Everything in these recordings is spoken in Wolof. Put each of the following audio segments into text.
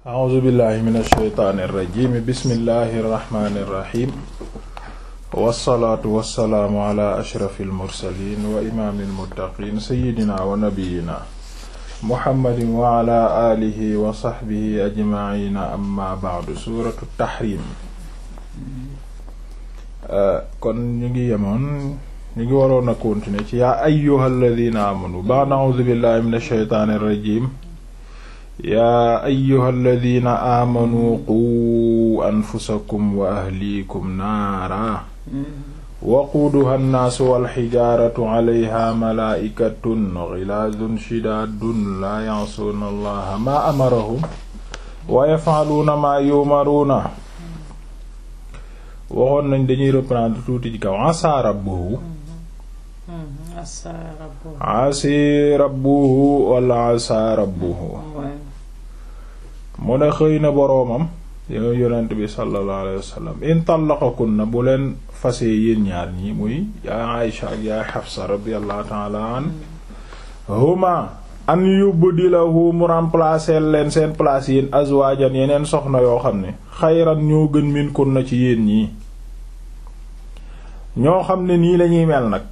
a'uuzu billahi min alsheytaani irrajimi bismillahi irrahmani irrahim wassalaatu wassalaamu ala ashrafi almursalin wa imaami almuttaqin sayidina wa nabiyina muhammadin wa ala alihi wa saxbihi ajmaina amma ba'du suratu tahrim kon ñu ngi yemoon ñu ngi waroon a continuer ci yaa ayyuhal ladina amanu ba'da a'uuzu billahi min alsheytaani irrajim yaa ayyuha alladina aamanuu quu anfusakum wa ahliikum naara waquuduha nnaasu walxijaaratu calayha malaa'ikatun gilaadun shidaadun laa yacsuuna allaha maa amarahum wa yafcaluuna maa yu'maruuna waxoon nañ dañuy reprendre tuuti ci kaw asaa rabbuhu asi rabbuhu wala asa rabbuhu mu ne xëy na boroomam yow yonent bi sallallahu alayhi wasallam in tallaqakunna bu leen fasee yéen ñaar ñi muy yaa Aïsha ak yaa Xafsa radiyallahu ta'ala an huma an yubdilahu mu remplacer leen seen place yéen azwaajan yeneen soxna yoo xam ne xayran ñoo gën min kunna ci yéen ñii ñoo xam ne nii lañuy mel nag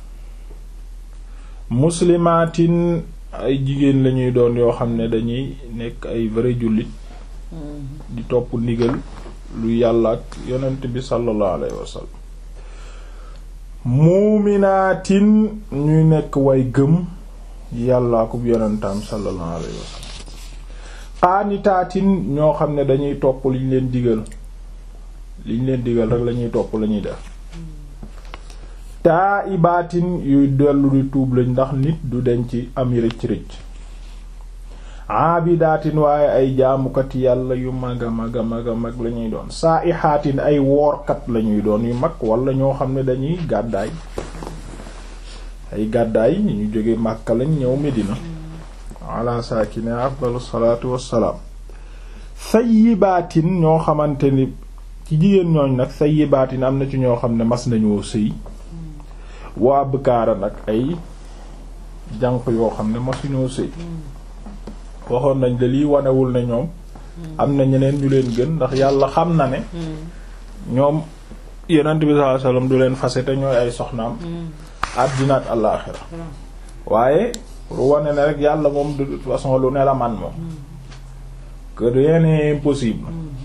muslimaatin ay jigéen lañuy doon yoo xam ne dañuy nekk ay vrai jullit di topp ndigal lu yàlla ak yonent bi sallallahu alayhi wasallam muuminaatin ñuy nekk way gëm yàlla ak yonentam sallallahu alayhi wasallam qaanitaatin ñoo xam ne dañuy topp liñ leen digal liñ leen digal rek lañuy topp lañuy def taa ibaatin yuy dellu di tuub lañ ndax nit du denc am rëcc rëcc aabidaatin waaye ay jaamukat yàlla yu mag a mag a mag a mag lañuy doon saa ixaatin ay woorkat lañuy doon yu mag wala ñoo xam ne dañuy gàddaay ay gàddaay ñu jóge Màkka lañ ñëw Medina ala saakine afdalu salaatu wassalaam sayyibaatin ñoo xamante ni ci jigéen ñooñ nag sayyibaatin am na ci ñoo xam ne mas nañoo sëy waa bëkaara nag ay jànq yoo xam ne masuñoo sëy waxoon nañ de lii wanewul ne ñoom am na ñeneen ñu leen gën ndax yàlla xam na ne ñoom yonent bi sallallahu alayhi wasallam du leen fase te ñooy ay soxnaam àddina ak àllaaxira waaye pour wane ne rek yàlla moom de toute façon lu ne la man moom que rien n'est impossible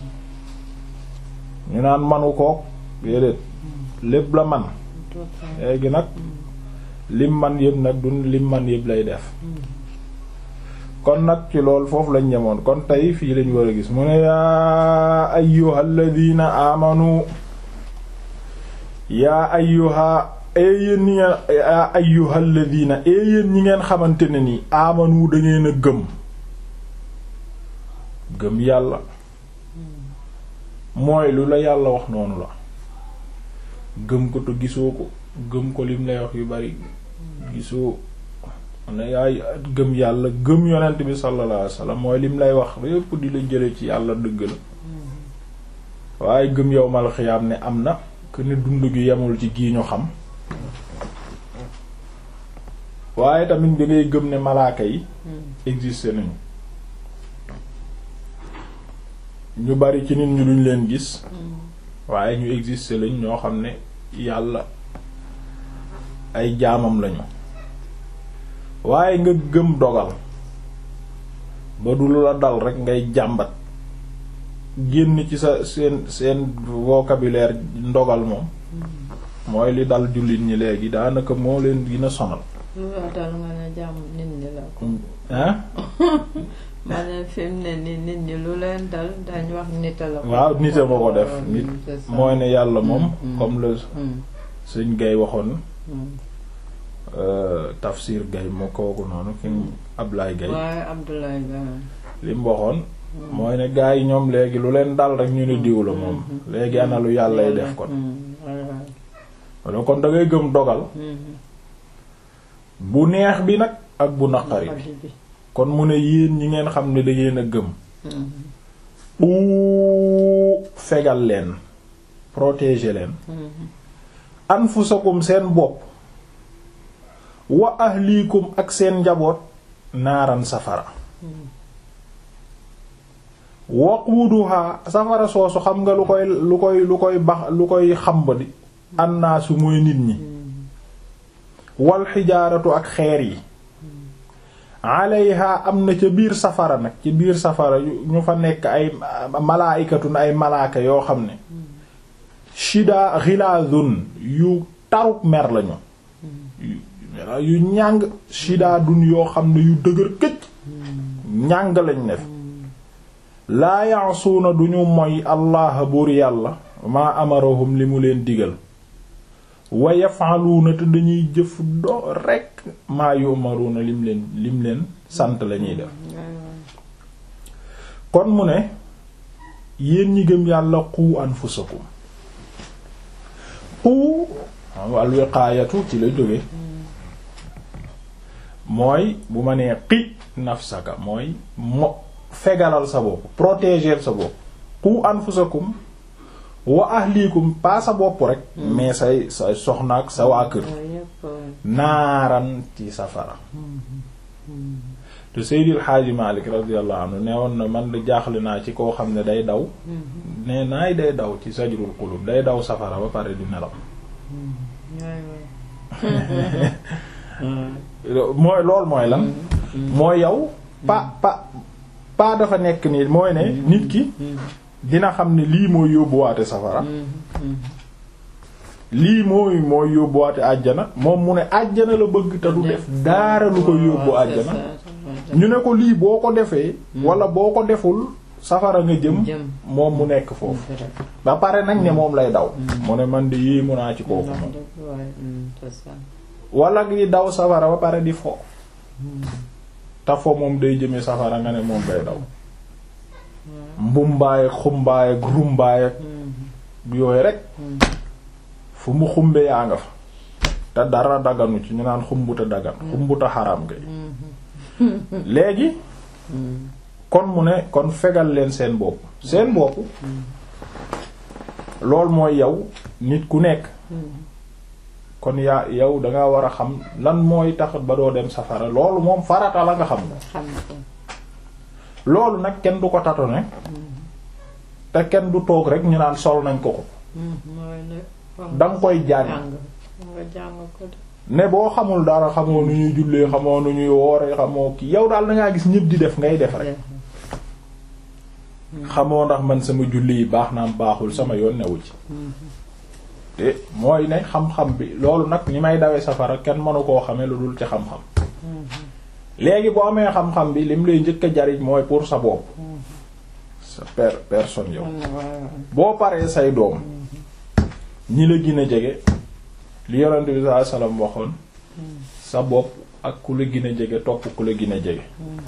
ñu naan manu kook déedéet lépp la man léegi nag lim man yëpp nag du lim man yëpp lay def kon nag ci lool foofu lañ ñemoon kon tey fii lañ war a gis mu ne yaa ayyuhal ladina amanu yaa ayyuha yéen ñi ngeen yaa ayyuhal ladina yéen ñi ngeen xamante ne ni amanu da ngeen a gëm gëm yàlla mooy lu la yàlla wax noonu la gëm ko te gisoo ko gëm ko lim lay wax yu bari gisoo ne yaay gëm yàlla gëm yonent bi sallallahu alayhi wasallam mooy lim lay wax yépp di la jële ci yàlla dëgg la waaye gëm yow mal xiyaam ne am na que ne dund gi yemul ci gii ñu xam waaye tamit da ngay gëm ne malaaka yi existe nañu ñu bari ci nit ñu duñ leen gis waaye ñu existe lañ ñoo xam ne yàlla ay jaamam lañu waaye nga gëm dogal ba du la dal rek ngay jàmbat génn ci sa seen seen vocabulaire ndogal moom mooy li dal jullit ñi léegi daanaka moo leen gën a sonal lu la dal nga ne jàmm nit ñi la ko hein ma ne fi mu ne ni nit ñi lu leen dal dañ wax nita la ko waaw nit a ma ko def nit mooy ne yàlla moom comme le suñ gay waxoon tafsir gay moo kooku noonu ki Ablaye gay waaye Abdoulaye Gaye li mu waxoon mooy ne gaa yi ñoom léegi lu leen dal rek ñu ne diw la moom léegi ana lu yàllay def kon walla kon da ngay gëm dogal bu neex bi nag ak bu naqari bi kon mu ne yéen ñi ngeen xam ne da ngeen a gëm u fegal leen protéger leen anfusakum seen bopp wa ahlikum ak seen njaboot naaran safara waquuduha safara soosu xam nga lu koy lu koy lu koy bax lu koy xamb di annaasu mooy nit ñi wal xijaaratu ak xeer yi alayha am na ca biir safara nag ci biir safara ñu fa nekk ay malaaykatun ay malaaka yoo xam ne shida xilaazun yu taruk mer lañu yu ñàng shida dun yoo xam ne yu dëgër këcc ñàng lañ def laa ya'suuna duñu moy allah buur yàlla maa amarahum li mu leen digal wa yaf'aluuna te dañuy jëf do rekk maa yu'maruuna lim leen lim leen sant lañuy def kon mu ne yéen ñi gëm yàlla qu anfusakum qu al wiqaayatu ci la jóge mooy bu ma nee qi nafsaka mooy mo fegalal sa bopp protéger sa bopp qu anfusakum wa ahlikum pas sa bopp rek mais say say soxna ak sa waa kër naaran ci safara te Seydil Xaaji Malik radiyallahu anhu nee woon na man de jaaxle naa ci koo xam ne day daw nee naay day daw ci sajrul qulub day daw safara ba pare di nelaw mooy loolu mooy lan mooy yow pa pa pa dafa nekk nii mooy ne nit ki dina xam ne lii mooy yóbbuwaate safara lii mooy mooy yóbbuwaate àjjana moom mu ne àjjana la bëgg te du def daara lu ko yóbbu àjjana ñu ne ko lii boo ko defee wala boo ko deful safara nga jëm moom mu nekk foofu ba pare nag ne moom lay daw mu ne man di yéemu naa ci kooku moom wala gi daw safara ba pare di fo te fo moom day jëme safara nga ne moom lay daw mbumbaay ak xumbaay ak rumbaay ak yooyu rek fu mu xumbe yaa nga fa te dara daganu ci ñu naan xumbuta dagan xumbuta xaram ngay léegi kon mu ne kon fegal leen seen bopp seen bopp lool mooy yow nit ku nekk kon yaa yow danga war a xam lan mooy tax ba doo dem safara loolu moom farata la nga xam ko loolu nag kenn du ko tatone te kenn du toog rek ñu naan sol nañ ko ko danga koy jàng ne boo xamul dara xamoo nu ñuy jullee xamoo nu ñuy woore xamoo ki yow daal dangaa gis ñëpp di def ngay def rek xamoo ndax man sama julli yi baax naam baaxul sama yoon newu ci te mooy ne xam-xam bi loolu nag ni may dawee safara kenn mënu koo xamee lu dul ci xam-xam léegi boo amee xam-xam bi lim lay njëkk a jariñ mooy pour sa bopp sa per personne yow boo paree say doom ñi la gën a jege li yonent bi sallallahu alayhi wasallam waxoon sa bopp ak ku la gën a jege topp ku la gën a jege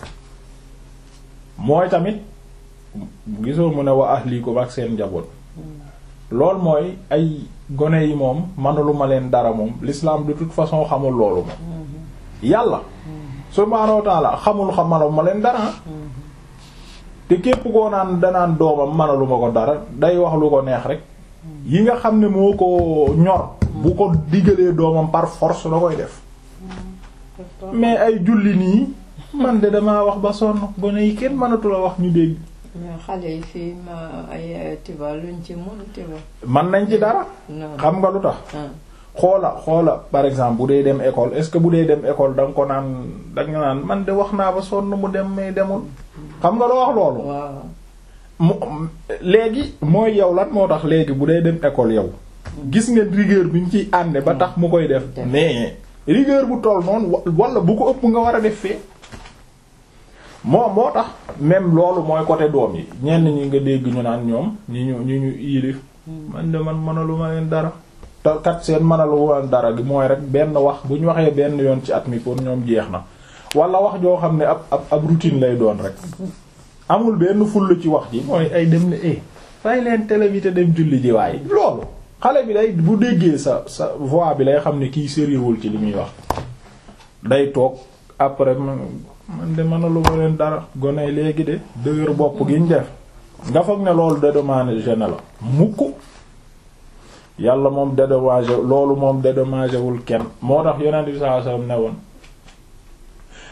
mooy tamit gisoo mu ne wa ahlikum ak seen njaboot lool mooy ay gone yi moom manuluma leen dara moom l'islam de toute façon xamul loolu moom yàlla subhaanahu wa ta'ala xamul xamaluma leen dara te képp koo naan danaan doomam manaluma ko dara day wax lu ko neex rek yi nga xam ne moo ko ñor bu ko digalee doomam par force da koy def mais ay julli nii man de damaa wax ba sonn gone yi kenn mënatu la wax ñu dégg xale yi fii ma ay tiba luñ ci mun tiba man nañ ci dara xam nga lu tax xoola xoola par exemple bu dee dem école est-ce que bu dee dem école da nga ko naan da nga naan man de wax naa ba sonn mu dem mais demul xam nga loo wax loolu mu léegi mooy yow lan moo tax léegi bu dee dem école yow gis nga rigueur bi ñu ciy ànde ba tax mu koy def mais rigueur bu toll noonu wala bu ko ëpp nga war a def fee moo moo tax même loolu mooy côté doom yi ñenn ñi nga dégg ñu naan ñoom ñi ñu ñi ñu yilif man de man mënalu ma leen dara te kat seen mënalu ma leen dara gi mooy rek benn wax bu ñu waxee benn yoon ci at mi pour ñoom jeex na wala wax joo xam ne ab ab ab routine lay doon rek amul benn fulla ci wax ji mooy ay dem ne eh fay leen télévité dem julli ji waaye loolu xale bi day bu déggee sa sa voix bi lay xam ne kii sérieuxul ci li muy wax day toog après man de mënalu ma leen dara gone léegi de dëgër bopp gi ñu def nga foog ne loolu dédommagé na la mukk yàlla moom dédommagé loolu moom dédommagé wul kenn moo tax yonent bi sallallahu alayhi wasallam ne woon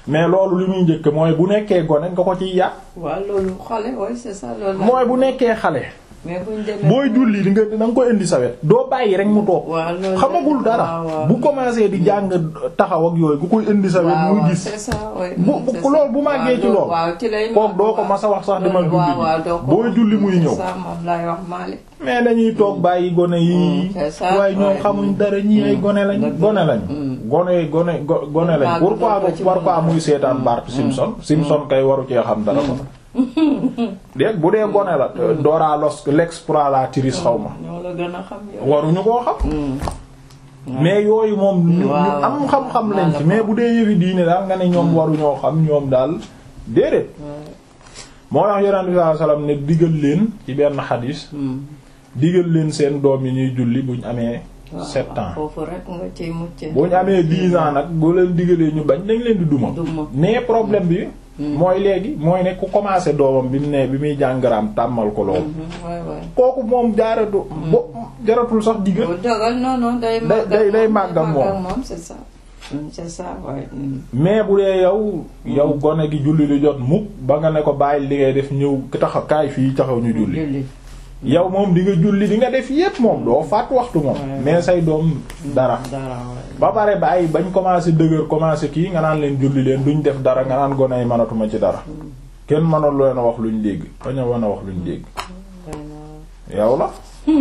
mais loolu li muy njëkk mooy bu nekkee gone nga ko ciy yàq waaw loolu xale oui c'est ça loolu la. mooy bu nekkee xale mais buñ demee booy julli di nga da nga koy indi sa wet doo bàyyi rek mu toog waaw loolu xamagul dara waaw, waaw. bu commencé di jàng taxaw ak yooyu bu koy indi sa wet waaw muy waaw, gis c'est ça oui. bu c'est bu ça. loolu bu màggee ci waaw, lool waaw ci lay kook doo ko waaw. mas a wax sax dama loolu julli waaw waaw doo ko booy julli muy ñëw c'est ça moom laay wax Malick. mais dañuy toog bàyyi gone yi Mm, c'est ça, waaye ñoom ouais. xamuñ dara ñi ay gone lañ dëgg gone la. lañ Mm. gone gone go- gone lañ Màgg pourquoi doo ko ci pourquoi mën a muy seetaan Bart Simpson Simpson kay waru cee xam dara ko dégg bu dee gone la Dora los l'exploratrice xaw ma ñoo la gën a xam yow. waruñu koo xam Mm. mais yooyu moom ñu ñu Waaw. am xam-xam lañ ci Waaw. mais bu dee yëfi diine daal nga ne ñoom waruñoo xam ñoom daal déedéet moo tax yonent bi sallallahu alayhi wasallam ne digal leen ci benn xadis Mm. digal leen seen doom yi ñuy julli buñ amee waaw, sept ans foofu rek nga ciy mucc. buñ amee dix ans nag boo leen digalee ñu bañ dañ leen di duma Duma. mais problème bi mooy léegi mooy ne ku commencé doomam bi mu ne bi muy jàngaraam tàmmal ko loolu Mhm, waay waay. kooku moom jaaratu bo jaratul sax digal bu dogal non non day. Day- màgg ak day- day moom, màgg ak moom. moom c'est ça. Mm, c'est ça waay. Mm. mais bu dee yow yow gone gi julli lu jot mukk ba nga ne ko bàyyi li ngay def ñëw taxaw kaay fii taxaw ñu julli julli. yow moom di nga julli di nga def yépp moom doo faat waxtu moom Ouais. mais say doom dara dara waay. ba pare bàyyi bañ commencé dëgër commencé kii nga naan leen julli leen duñ def dara nga naan gone yi mënatuma ci dara kenn mënul leen a wax luñ dégg bañ a wan a wax luñ dégg yow la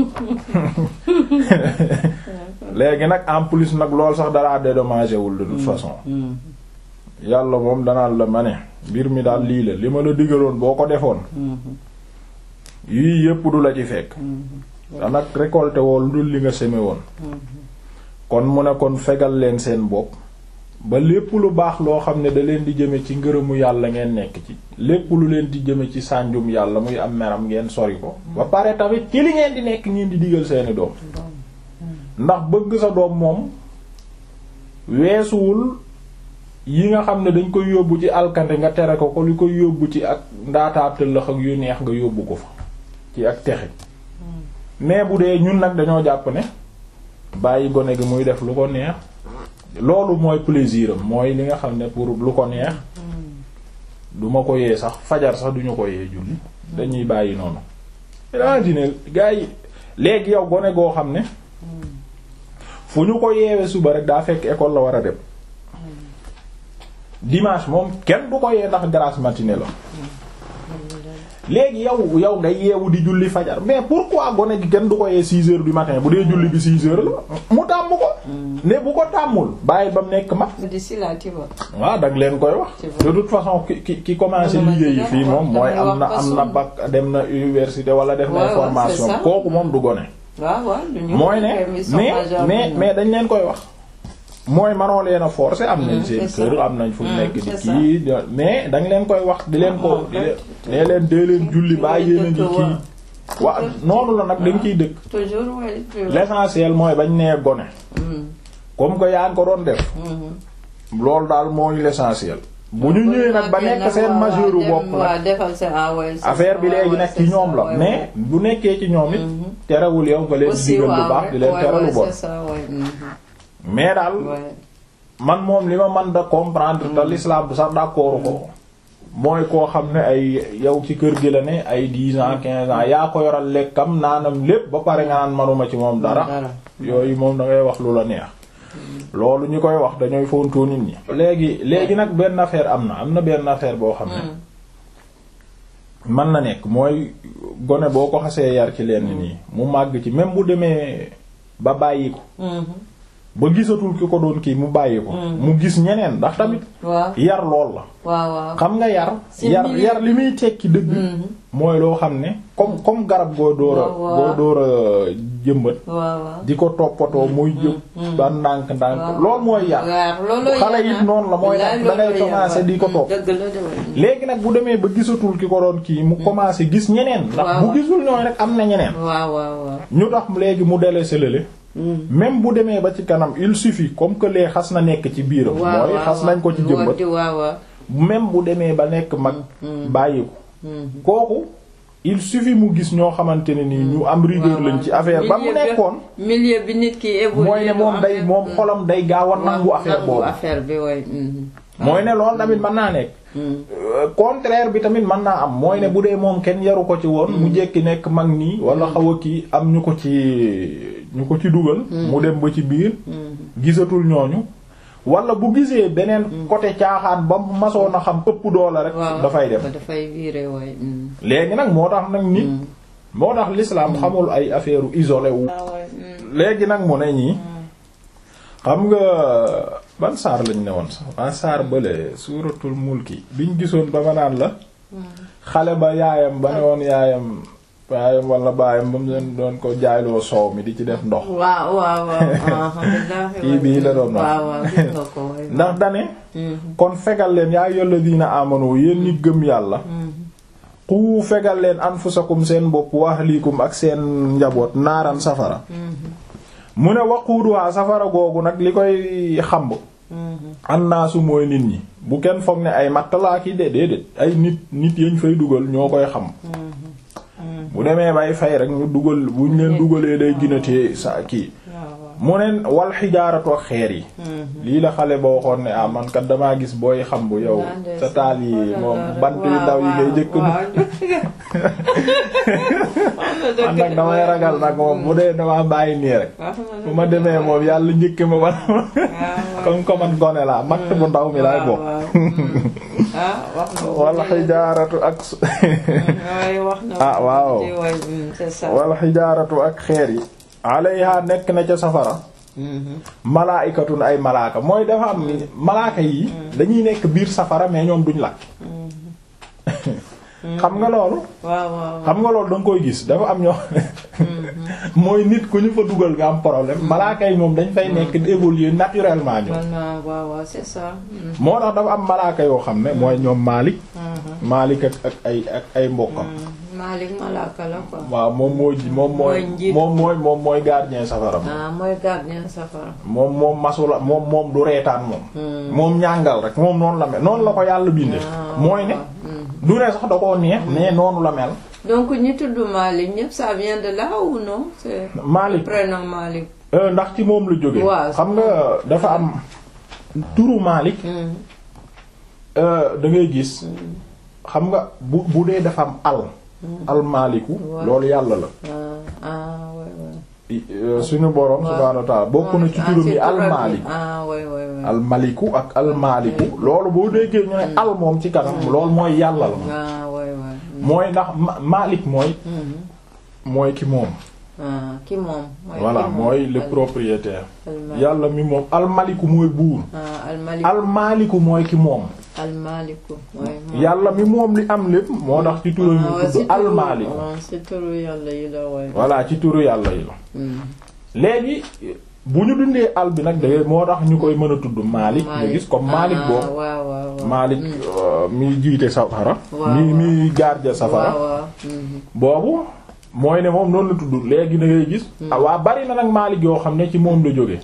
léegi nag en plus nag lool sax dara dédommagé wul de toute façon Mm. yàlla moom danaan la ma ne mbir mi daal lii la li ma la digaloon boo ko defoon Mhm. yii yépp du la ci fekk Mhm. te nag récolté woo lu dul li nga semé woon Mhm. kon mu ne kon fegal leen seen bopp ba lépp lu baax loo xam ne da leen di jëme ci ngërëmu yàlla ngeen nekk ci lépp lu leen di jëme ci sànjum yàlla muy am meram ngeen sori ko ba pare tamit ci li ngeen di nekk ngeen di digal seeni doom ndax bëgg sa doom moom weesuwul yi nga xam ne dañ koy yóbbu ci alkande nga tere ko ko li koy yóbbu ci ak ndaataatëllëx ak yu neex nga yóbbu ko fa ci ak texe mais bu dee ñun nag dañoo jàpp ne bàyyi gone gi muy def lu ko neex loolu mooy plaisir am mooy li nga xam ne pour lu ko neex du ma ko yee sax fajar sax duñu ko yee julli dañuy bàyyi noonu imagine gars yi léegi yow gone goo xam ne fu ñu ko yeewee suba rek daa fekk école la war a dem dimanche moom kenn du ko yee ndax grasse matinée la léegi yow yow nga yeewu di julli fajar mais pourquoi gone gi kenn du ko yee six heures du matin bu dee julli bi six heures la mu tàmm ko ne bu ko tàmmul bàyyi ba mu nekk mag bu di si laa ci ba. waaw dag leen koy wax de toute façon ki ki ki commencé Dama liggéey yi ci fii dem moom mooy damay am na wax am na bac dem na université wala def na Ouais, ouais, formation c'est ça. kooku moom du gone waaw waaw du ñu. mooy ne mais mais mais dañ leen koy wax mooy manoo leen a forcer am nañ Mm, seen c'est kër ça. am nañ fu Mm, nekk di c'est ça. kii mais dañ leen koy wax di leen ko di leen nee leen dee leen julli baa yéen a ngi kii waaw noonu la nag dañ ciy dëkk toujours oui. l'essentiel mooy bañ nee gone comme que yaa ngi ko doon def loolu daal mooy l'essentiel bu ñu ñëwee nag ba nekk seen majeur bopp nag waaw defal sa ah ouais, c'est affaire ça, bi léegi ouais, nag c'est ci ça, ñoom la ouais, mais ouais. bu nekkee ci ñoom it Mhm. terewul yow nga leen di aussi digal lu waaw baax di leen ouais, tere ouais, lu bon c'est ça, ouais, mhm. mais daal Ouais. man moom li ma mën da comprendre te l'islam du sax d'accord ko mooy koo xam ne ay yow ci kër gi la ne ay dix ans quinze ans yaa ko yoral lekkam naanam lépp ba pare nga naan manuma ci moom dara Dara. yooyu moom da ngay wax lu la neex loolu ñu koy wax dañooy fontoo nit ñi léegi léegi nag benn affaire am na am na benn affaire boo xam ne mën na nekk mooy gone boo ko xasee yar ci lenn nii mu màgg ci même bu demee ba bàyyi ko Mhm. ba gisatul ki ko doon kii mu bàyyi ko mu gis ñeneen ndax tamit waaw yar lool la waaw waaw. xam nga yar Si yar milieu- yar li muy tekki dëgg Mhm. mooy loo xam ne comme comme garab goo door a Waaw, waaw. goo door a jëmbat waaw waaw. di ko toppatoo muy jëm ba ndànk ndànk waaw. loolu mooy yar waaw looloo xale yar, it ah. noonu la mooy Bilaay nag da ngay looloo yar, commencer di ko waaw. topp dëgg la de waaye. léegi nag bu demee ba gisatul ki ko doon kii mu commencé gis ñeneen ndax Waaw. bu gisul ñooy rek am na ñeneen waaw waaw waaw. ñu tax léegi mu délaissé lële Mhm. même bu demee ba ci kanam il suffit comme que lee xas na nekk ci biiram waaw mooy waaw, xas nañ ko ci waaw. jëmbat waaw waaw. même bu demee ba nekk mag bàyyi ko Mhm. kooku il suffit mu gis ñoo xamante ne nii ñu am rigueur waaw, lañ ci waaw. affaire ba mu Milieu bi- nekkoon milieu bi nit ki évolué mooy ne moom day moom xolam day gaaw a nangu affaire nangu boobu affaire bi way mhm. mooy ne loolu tamit mën naa nekk contraire bi tamit mën naa am mooy ne bu dee moom kenn yaru ko ci woon mu jekki nekk mag nii wala xaw a kii am ñu ko ci ñu ko ci dugal mu dem ba ci biir gisatul ñooñu wala bu gisee beneen côté caaxaan ba masoon a xam ëpp doole rek dafay dem dafay viré waay léegi nag moo tax nag nit moo tax l'islam xamul ay affaire isolé wu léegi nag mu ne ñii xam nga ban saar lañ ne woon sax ban saar bële suuratul mulki biñ gisoon ba ma naan la xale ba yaayam ba ne woon yaayam yaayam wala baayam ba mu leen doon ko jaayloo soow mi di ci def ndox waaw waaw waaw kii bii la doon wax ndax dane kon fegal leen yaa ayyuhal ladina amanu yéen ñi gëm yàlla ku fegal leen anfusakum seen bopp wa ahlikum ak seen njaboot naaran safara mu ne waquuduwaa safara googu nag li koy xamb annaasu mooy nit ñi bu kenn foog ne ay mattalaaki de déedéet ay nit nit yañ fay dugal ñoo koy xam bu demee bay fay rek ñu dugal buñ leen dugalee day ginatee sa kii mu ne wal xijaaratu ak xeer yi lii la xale boo waxoon ne ah man kat damaa gis booy xam bu yow sa taal yi moom bant yu ndaw yi ngay jëkk man nag damay ragal nag moom bu dee damaa bàyyi nii rek bu ma demee moom yàlla njëkk ma wan comme comme man gone laa matt bu ndaw mi laay bokk wal xijaaratu ak ah waaw wal xijaaratu ak xeer yi alayha nekk na ca safara malaaykatun ay malaaka mooy dafa am ni malaaka yi dañuy nekk biir safara mais ñoom duñ lakk xam nga loolu xam nga loolu danga koy gis dafa am ñoo mooy nit ku ñu fa dugal nga am problème malaaka yi moom dañ fay nekk di évoluer naturellement ñoom c'est ça moo tax dafa am malaaka yoo xam ne mooy ñoom Maalik Maalik ak ak ay ak ay mbokkam Malik malaaka la quoi. waaw moom moo ji moom mooy moom mooy moom mooy gardien safara ah mooy gardien safara. moom moom masula moom moom du reetaan moom. moom ñàngal rek moom noonu la mel noonu la ko yàlla bindee. mooy ne du ne sax da koo neex mais noonu la mel. donc ñi tudd Malik ñëpp ça vient de là ou non. c'est Malik prénom Malik. ndax ci moom la jógee. waaw xam nga dafa am turu Malik. da ngay gis. xam nga bu bu dee dafa am al. almaaliku loolu yàlla la suñu boroom subhaanahu wa ta'ala bokk na ci turam yi almaaliku almaliku ak almaaliku loolu boo déggee ñu ne al moom ci kanam loolu mooy yàlla la mooy ndax maalik mooy mooy ki moom ki moom voilà mooy le propriétaire yàlla mi moom almaliku mooy buur almaaliku mooy ki moom almaaliku yàlla mi moom li am lépp moo tax ci turu ñu tudd almaaliku ci turu yàlla yi la waay voilà ci turu yàlla yi la léegi bu ñu dundee al bi nag dangay moo tax ñu koy mën a tudd Maalik nga gis comme Maalik boobu Maalik mi jiite safara mi mi garde safara boobu mooy ne moom noonu la tudd léegi da ngay gis waa bari na nag Maalik yoo xam ne ci moom la jóge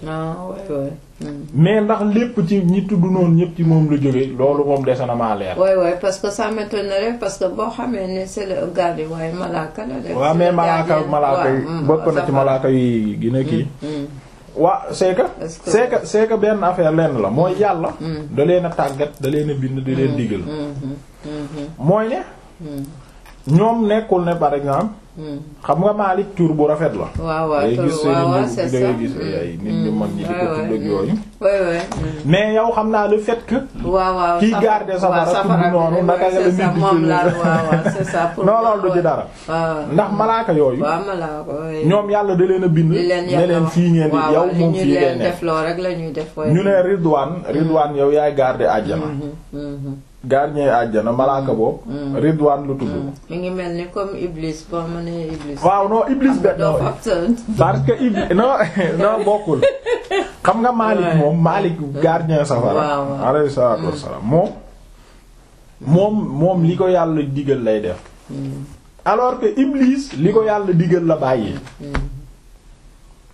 mais ndax lépp ci ñi tudd noonu ñëpp ci moom la jóge loolu moom dese na maa leer. oui oui parce que ça m'étonnerait parce que boo xamee ne c'est le garde waaye malaaka la de. waaw mais malaaka malaaka yi bokk na ci malaaka yi gën a kii. waa c'est que c'est que c'est que benn affaire lenn la mooy yàlla. da leen a tàggat da leen a bind da leen digal. mooy ne. ñoom nekkul ne par exemple. xam nga Malik tur bu rafet la. waaw waaw tur waaw waaw c'est ça da ngay gis ay nit ñu mag ñi di ko tudd ak yooyu. oui oui. mais yow xam naa le fait que. waaw waaw kiy garder safara tudd noonu naka la nit di moom la waaw waaw c'est ça. pour non loolu du ci dara. ndax malaaka yooyu. waaw malaaka ñoom yàlla da leen a bind. di leen ne leen fii ngeen di yow moom fii ngeen ne def loo rek la ñuy def. ñu ne Ridwaan Ridwaan yow yaay garder àjjana. gardien àjjana malaaka boobu. Ridwaan lu tudd. mi ngi mel ni comme Iblis boo ma nee Iblis. waaw non Iblis benn doo fa parce que Iblis non non bokkul xam nga Malik moom Malik gardien safara. waaw waaw alayhi salaatu wassalaam moom. moom moom li ko yàlla digal lay def. alors que Iblis li ko yàlla digal la bàyyi.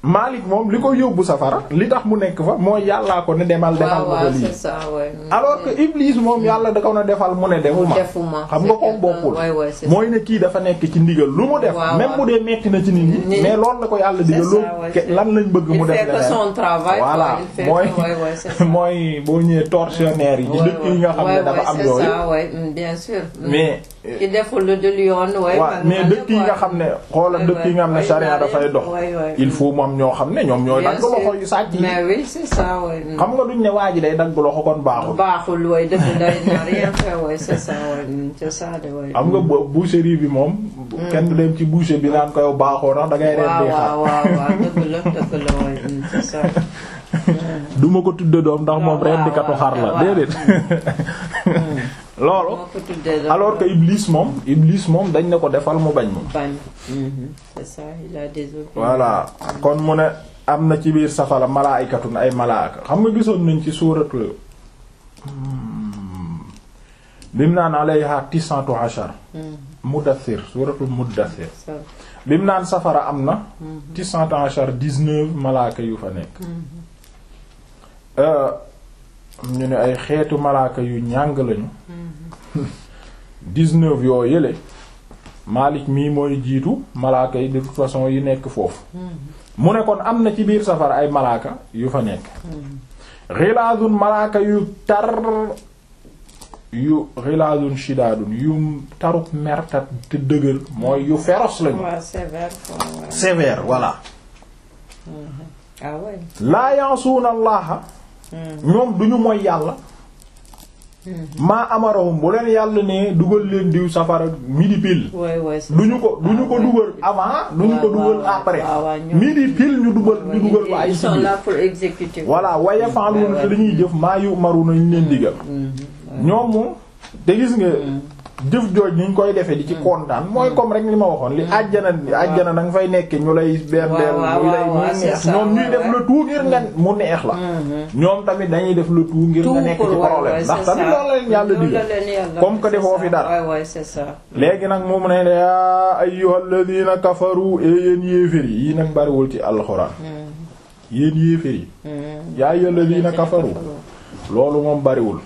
Malik moom li ko yóbbu safara li tax mu nekk fa mooy yàllaa ko ne demal defal waaw ma ko waaw lii c'est ça ouais. alors que Iblis moom yàlla da ko na defal mu ne defuma defuma xam nga ko c'est bokkul ouais, ouais, c'est mooy ne kii dafa nekk ci ndigal lu mu def Waaw, même waaw. bu dee metti na ci nit ñi Nit- mais loolu la ko yàlla digal ça, loolu ouais, ke- c'est- lan lañ bëgg mu il def fait que leneen son travail quoi, voilà il fait mooy que- ouais, ouais, c'est ça. mooy boo ñëwee tortionnaire yi ci Ouais, dëkk yi nga xam ouais, ne ouais, dafa am c'est yooyu ça, ouais, mm, bien sûr. Mm. mais ki deful lu dul yoon way waaw mais dëkk yi nga xam ne xoolal dëkk yi nga xam ne charia dafay dox il faut moom ñoo xam ne ñoom ñooy dagg loxo yu sàcc yi mais oui c'est ça way xam nga duñ ne waa ji day dagg loxo kon baaxul baaxul way dëgg day na rien fait way c'est ça way mm, c'est ça de way xam nga bo- boucherie bi moom kenn du dem ci boucher bi naan ko yow baaxoo ndax da ngay waaw rendi xar waaw waaw waaw dëgg la dëgg la way mm, c'est ça duma ko tudde doom ndax moom waaw, rendikatu waaw, xar la waaw. déedéet loolu moo ko tuddee la alors que Iblis moom Iblis moom dañ ne ko defal mu bañ moom bañ Mhm, c'est ça il a des opinions voilà kon mu ne am na ci biir safara malaaykatun ay malaaka xam nga gisoon nañ ci suuratul bi mu naan alayha tisatu ashar Mhm, mudaththir suuratul mudaththir ça bi mu naan safara am na tisatu ashar dix-neuf malaaka yu fa nekk Euh, ñu ne ay xeetu malaaka yu ñàng lañu dix-neuf yoo yële Malik mii mooy jiitu malaaka yi de toute façon yi nekk foofu mu ne kon am na ci biir safara ay malaaka yu fa nekk xilaadun malaaka yu tar yu xilaadun shidaadun yu taruk mertat te dëgër mooy yu féroce lañu waaw sévère quoi ouais. sévère voilà ah ouais laa yansuuna allaha ñoom duñu mooy yàlla maa amarahum bu leen yàlla ne dugal leen diw safara midi pile ouais ouais c'est duñu ça. ko duñu ko Ah ouais. dugal avant duñu ko waaw, dugal waaw, après waaw, waaw, ñoom- midi pile ñu dugal ñu dugal ko ay ils sont ci là pour exécuter voilà waya faaluuna te dañuy jëf maa yu maru nañ leen digal ñoom moom te gis nga jëf jooj ni ñu koy defee di ci kontaan mooy comme rek li ma waxoon li àjjana àjjana da nga fay nekk ñu lay berndeel waaw, ñu lay waaw, muy waaw, c'est neex ça, ñoom ñuy ouais, def ouais. le tout ngir nga mu neex la ñoom tamit dañuy def le tout ngir tout nga nekk pour ci ouais, problème ouais, ndax c'est tamit ça. loolu la leen yàlla Loolu digal la leen yàlla comme que c'est defoo ça. fi dara. ouais ouais c'est ça léegi nag moom ne yaa ayyuhal ladina kafaru e yéen yéefér yi yii nag bariwul ci alxuraan yéen yéefér yi yaa ayyuhal ladina kafaru loolu moom bariwul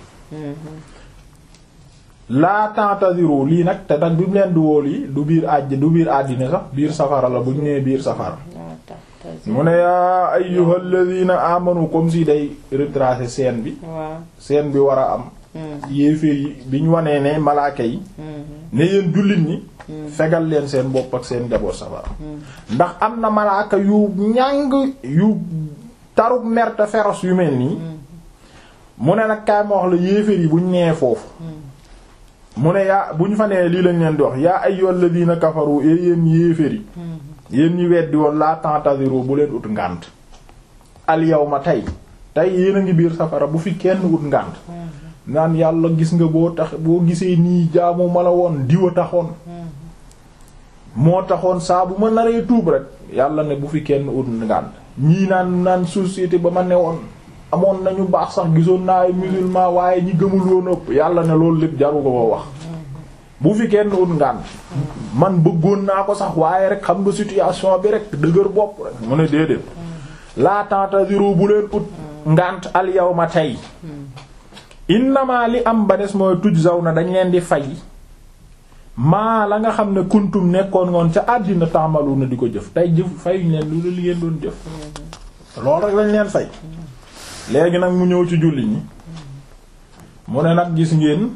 laa ta'tadiru lii nag te nag bi mu leen di wóol yi du biir àjj du biir àddina sax biir safara la bu ñu nee biir safara Ah, ta- ta- mu ne yaa ayyuhal ladina amanu comme si day retracer scène bi waaw scène bi war a am yéeféer yi bi ñu wanee ne malaaka yi ne yéen jullit ñi fegal leen seen bopp ak seen njaboot safara ndax am na malaaka yu ñàng yu taruk merte féroce yu mel nii mu ne nag kaay ma wax la yéeféer yi bu ñu nee foofu mu ne yaa bu ñu fa nee lii lañ leen di wax yaa ayyuhal ladina kafaru e yéen yéeféer yi yéen ñi weddi woon laa tentasiru bu leen ut ngànt al yawma tey tey yéen a ngi biir safara bu fi kenn ut ngànt naan yàlla gis nga boo tax boo gisee nii jaamu ma la woon diwa taxoon moo taxoon saa bu ma naree tuub rek yàlla ne bu fi kenn ut ngànt ñii naan naan société ba ma newoon amoon nañu baax sax gisoon naa ay musulman waaye ñi gëmul woon ëpp yàlla ne loolu lépp jaru ko ko wax bu fi kenn ut ngànt man bëggoon naa ko sax waaye rek xam nga situation bi rek dëgër bopp rek mu ne déedéet laa tentasiru bu leen ut ngànt al yawma tey innama li am ba des mooy tujzaw na dañ leen di fay maa la nga xam ne kuntum nekkoon ngoon ca àddina tàmbalu na di ko jëf tey jëf fayuñ leen lu li ngeen doon jëf loolu rek lañ leen fay léegi nag mu ñëw ci julli ñi mu ne nag gis ngeen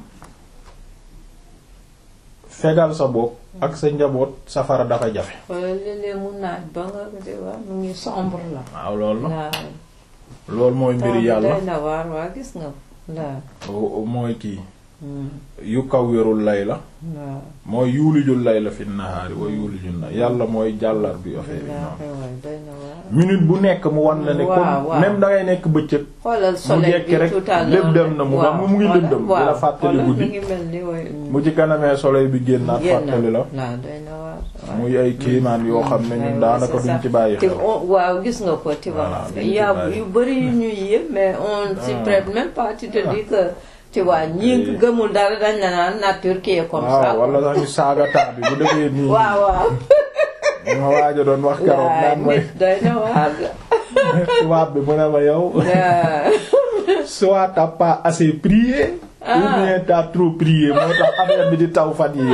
fegal sa bopp ak sa njaboot safara dafa jafe wala léeg-léeg mu naaj ba nga di waa mu ngi sombre la waaw loolu la waaw loolu mooy mbiri yàlla day na waar waa gis nga waaw mooy kii yu kaw wérul lay la waaw mooy yuulijul layla fi nahaari wa yuulijul na yàlla mooy jàllar bi affaire yi noonu waay day na waar minute bu nekk mu wan la ne Waaw, comme waaw. même dangay nekk bëccëg xoolal mu soleil jekki bi rek tout à l'heure lépp dem na mu waaw, mu mu ngi voilà, lëndëm di waaw, la fàttali voilà, guddi mu ngi mel ni way mu ci kanamee soleil bi génnaat génn fàttali la waaw day na waar waaw. muy ay kéemaan yoo xam ne ñun Ouais, daanaka ouais, c'est duñ ça. ci bàyyi Te xel on- waaw gis nga ko tu vois Voilà, duñ il y ci a bàyyi. yu bari yu ñuy yëpp mais on s'y Ah. prête même pas tu te dis que tu vois ñi Oui. gëmul dara dañ la naan nature qui est comme ça waaw wala sax ñu saaga taa bi bu defee nii waaw waaw ma waajo doon wax keroog waaye naan mooy nit doy na waar de. tubaab bi mu ne ma yow waaw. soit t'as pas assez prié ou bien t'as trop prié moo tax affaire bi di taw fan yi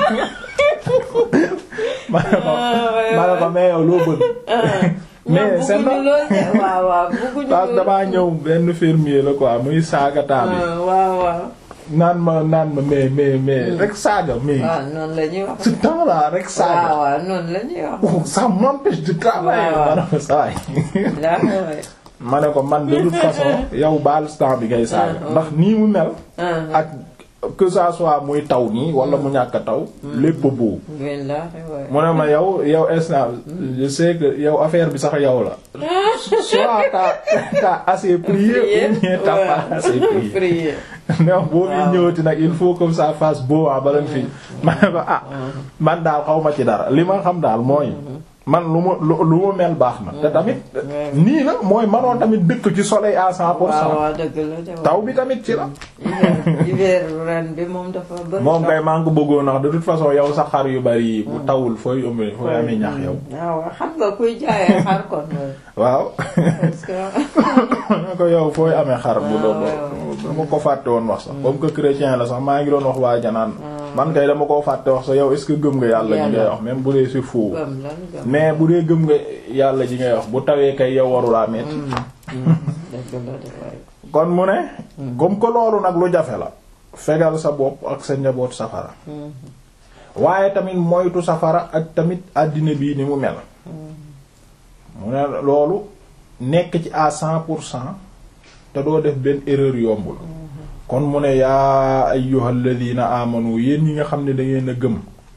ma ne ko ma ne ko mais yow loo bëgg mais c'est bëgguñu lool de waaw waaw bëgguñu parce que lool. damaa ñëw benn fermier la quoi muy saaga taal Ah, waaw waaw. naan ma naan ma mais mais mais rek saaga mais waaw noonu la ñuy wax. ce temps là rek waaw saaga waaw noonu la ñuy wax. oh, ça m'empêche de travailler waaw. ma ne ko saay daa xewee. ma ne ko man de toute façon yow baal temps bi ngay saaga ndax nii mu mel ah ak que ça soit muy taw nii wala mu ñàkk a taw lépp a boobu ngeen daa xewee. mu ne ma yow yow instant je sais que yow affaire bi sax yow la soit t'as t'as assez prié ou bien t'as pas assez prié prier. non boo fi Waaw. ñëwati nag il faut que ça fasse beau ah bala nga fi ma ne ko ah man daal xaw ma ci dara li ma xam daal mooy man lu ma lu lu ma mel baax na te tamit nii la mooy manoon tamit dëkk ci soleil à cent pour waaw cent waaw dëgg la de waaw. taw bi tamit ci la hiver hiver ren bi moom dafa bëri. moom kay maa ngi ko bëggoon wax de toute façon yow sa xar yu bari yi bu tawul fooy ëmb fooy amee ñax yow waaw xam nga kuy jaayee xar kon loolu. waaw parce que ma ko yow fooy amee xar bu doon waaw. dama ko fàtte woon wax sax comme que chrétien la sax maa ngi doon wax waa janaan man kay dama koo fàtte wax sax yow est-ce que gëm nga yàlla ji ngay Yàlla. wax même bu dee c'est faux gëm lan gëm. mais bu dee gëm nga yàlla ji ngay wax bu tawee kay yow warulaa metti dëgg la de waaye. kon mu ne comme que loolu nag lu jafe la fegal sa bopp ak sa njaboot safara waaye tamit moytu safara ak tamit àddina bii ni mu mel mu ne loolu nekk ci à cent pour cent te doo def benn erreur yombul kon mu ne yaa ayyuhal ladina amanu yéen ñi nga xam ne da ngeen a gëm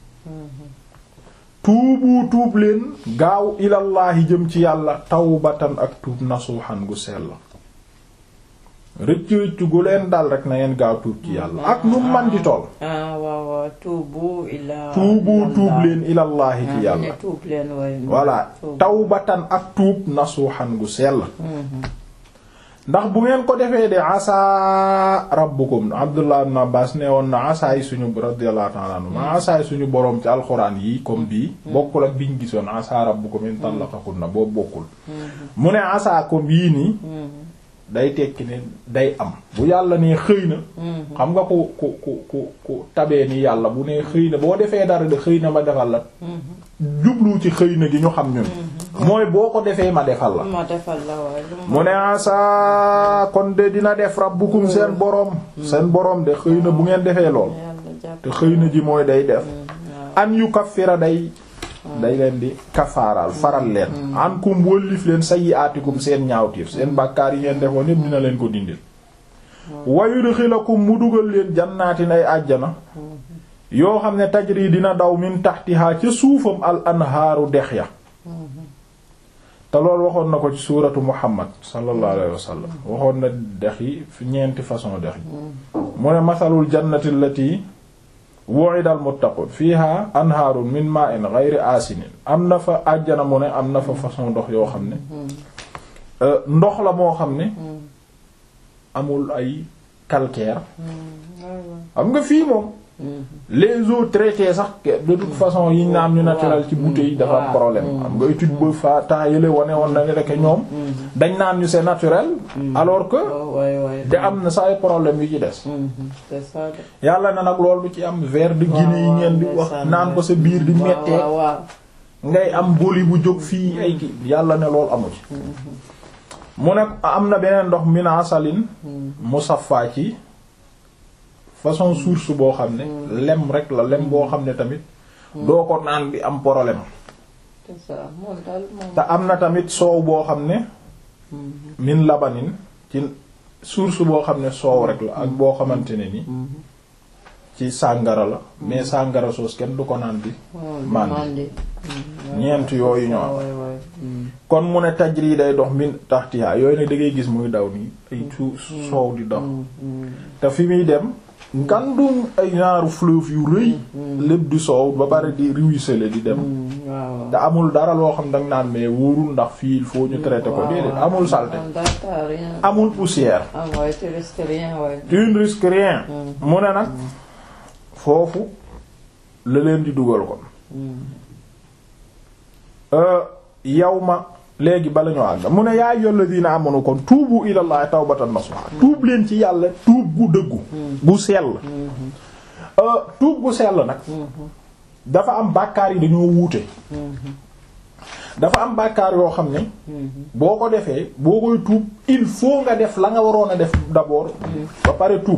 tuubu tuub leen gaaw ilallaahi jëm ci yàlla tawbatan ak tuub nasuuxan gu sell rëcc rëcc gu leen dal rek na ngeen gaaw tuub ci yàlla ak nu man di toll ah waaw waaw tuubu ila. tuubu tuub leen ilallaahi ci yàlla ne tuub leen waaye. voilà tuub. tawbatan ak tuub nasuuxan gu sell ndax bu ngeen ko defee de asa rabbukum abdullah ibn abbas nee woon na asaay suñu radiyallahu ta'ala anhu ma asaay suñu boroom ci alxuraan yi comme bii bokkul ak biñ gisoon asa rabbukum in talaqakunna boobu bokkul mu ne asa comme yii nii day tekki ne day am bu yàlla nee xëy na xam nga ku ku ku ku ku tabee ni yàlla bu nee xëy na boo defee dara de xëy na ma defal la jublu ci xëy na gi ñu xam ñun mooy boo ko defee ma defal la ma defal la waaye. lu mu ne asa kon de dina def rabbukum seen boroom seen boroom de xëy na bu ngeen defee lool yàlla jàpp. te xëy na ji mooy day def waaw. an yu kaffira day day leen di kafaaral faral leen an kum wëllif leen sayyi'atikum seen ñaawtiif seen bàkkaar yi ngeen defoon yépp dina leen ko dindil wa yudxilakum mu dugal leen jannaatin ay àjjana yoo xam ne tajri dina daw min tahtiha ca suufam al anhaaru dex ya te loolu waxoon na ko ci suuratu muhammad sallallahu alayhi wa sallam waxoon na dex yi fi ñeenti façon dex yi mu ne masalul jannati allati wu'ida al muttaqun fiha anhaarun min ma'in ghayri asinin am na fa àjjana mu ne am na fa façon ndox yoo xam ne euh, ndox la moo xam ne amul ay calcaire xam nga fii moom les eaux traitées sax de toute façon yi ñu naan ñu naturel ci bouteille dafa am problème xam nga étude ba fa temps yële wane woon na rek ñoom dañ naan ñu c'est naturel alors que waaw waay waay. te am na sa ay problème yu ci des c'est ça de. yàlla na nag loolu ci am verre de Guinée yi ngeen di wax naan ko sa biir di mettee waaw waaw. ngay am boli bu jóg fii ay ki yàlla ne loolu amu ci mu ne am na beneen ndox mina salin musaffa ci façon source boo xam ne lem rek la lem boo xam ne tamit doo ko naan bi am problème c'est ça moom daal moom. te am na tamit soow boo xam ne min labanin ci source boo xam ne soow rek la ak boo xamante ne ni ci sàngara la mais sàngara soos kenn du ko naan bi mandi mandi. ñeent yooyu ñoo am waay waay. kon mu ne tajri day dox min taxtiha yooyu ne da ngay gis muy daw nii ay su soow di dox te fi muy dem ngandum ay ñaaru fleuve yu rëy lépp di soow ba pare di ruisseler di dem waaw. te amul dara loo xam danga naan mais wóorul ndax fii il faut ñu traiter ko déedéet amul saleté Data rien. amul poussière ah waay tu risques rien waay. tu ne risques rien mu ne nag foofu la leen di dugal kon yow ma léegi bala ñoo àgg mu ne yaa ayyuhal ladina amanu kon tuubu ilallahi tawbatan nasuha tuub leen ci yàlla tuub gu dëggu gu sell tuub gu sell nag dafa am bàkkaar yi dañoo wuute dafa am bàkkaar yoo xam ne boo ko defee boo koy tuub il faut nga def la nga waroon a def d'abord ba pare tuub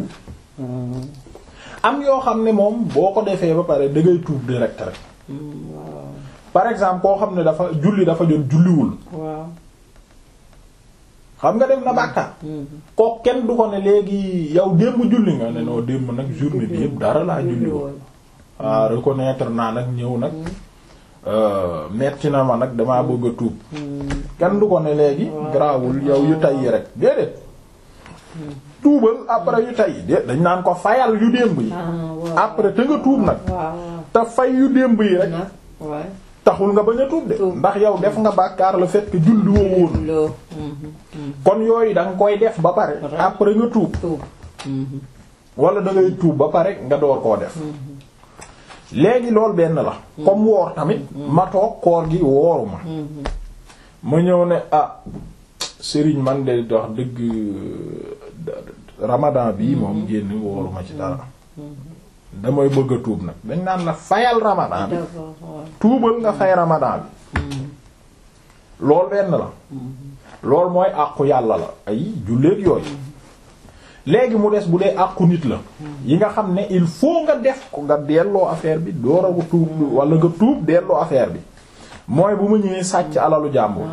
am yoo xam ne moom boo ko defee ba pare da ngay tuub direct rek par exemple koo xam ne dafa julli dafa jot julliwul waaw xam nga def na bàkkaar ko kenn du ko ne léegi yow démb julli nga ne noo démb nag journée bi yëpp dara laa julliwoon waaw reconnaître naa nag ñëw nag metti na ma nag damaa bëgg a tuub kenn du ko ne léegi garaawul yow yu tay yi rek déedéet tuubal après yu tay yi déet dañ naan ko fayal yu démb yi après te nga tuub nag te fay yu démb yi rek taxul nga bañ a tuub de ndax yow def nga bàkkaar le fait que julli woo woon kon yooyu da nga koy def ba pare après nga tuub wala da ngay tuub ba pare nga door koo def léegi loolu benn la comme woor tamit ma toog koor gi wooruma ma ñëw ne ah sëriñ man de wax dëgg ramadan bii moom génn wooruma ci dara damay bëgg a tuub nag dañ naan la fayal ramadan bi tuubal nga fay ramadan bi loolu benn la loolu mooy àqu yàlla la ay julleek yooyu léegi mu des bu dee àqu nit la yi nga xam ne il faut nga def ko nga delloo affaire bi door a ko tuub wala nga tuub delloo affaire bi mooy bu ma ñëwee sàcc alalu jàmbur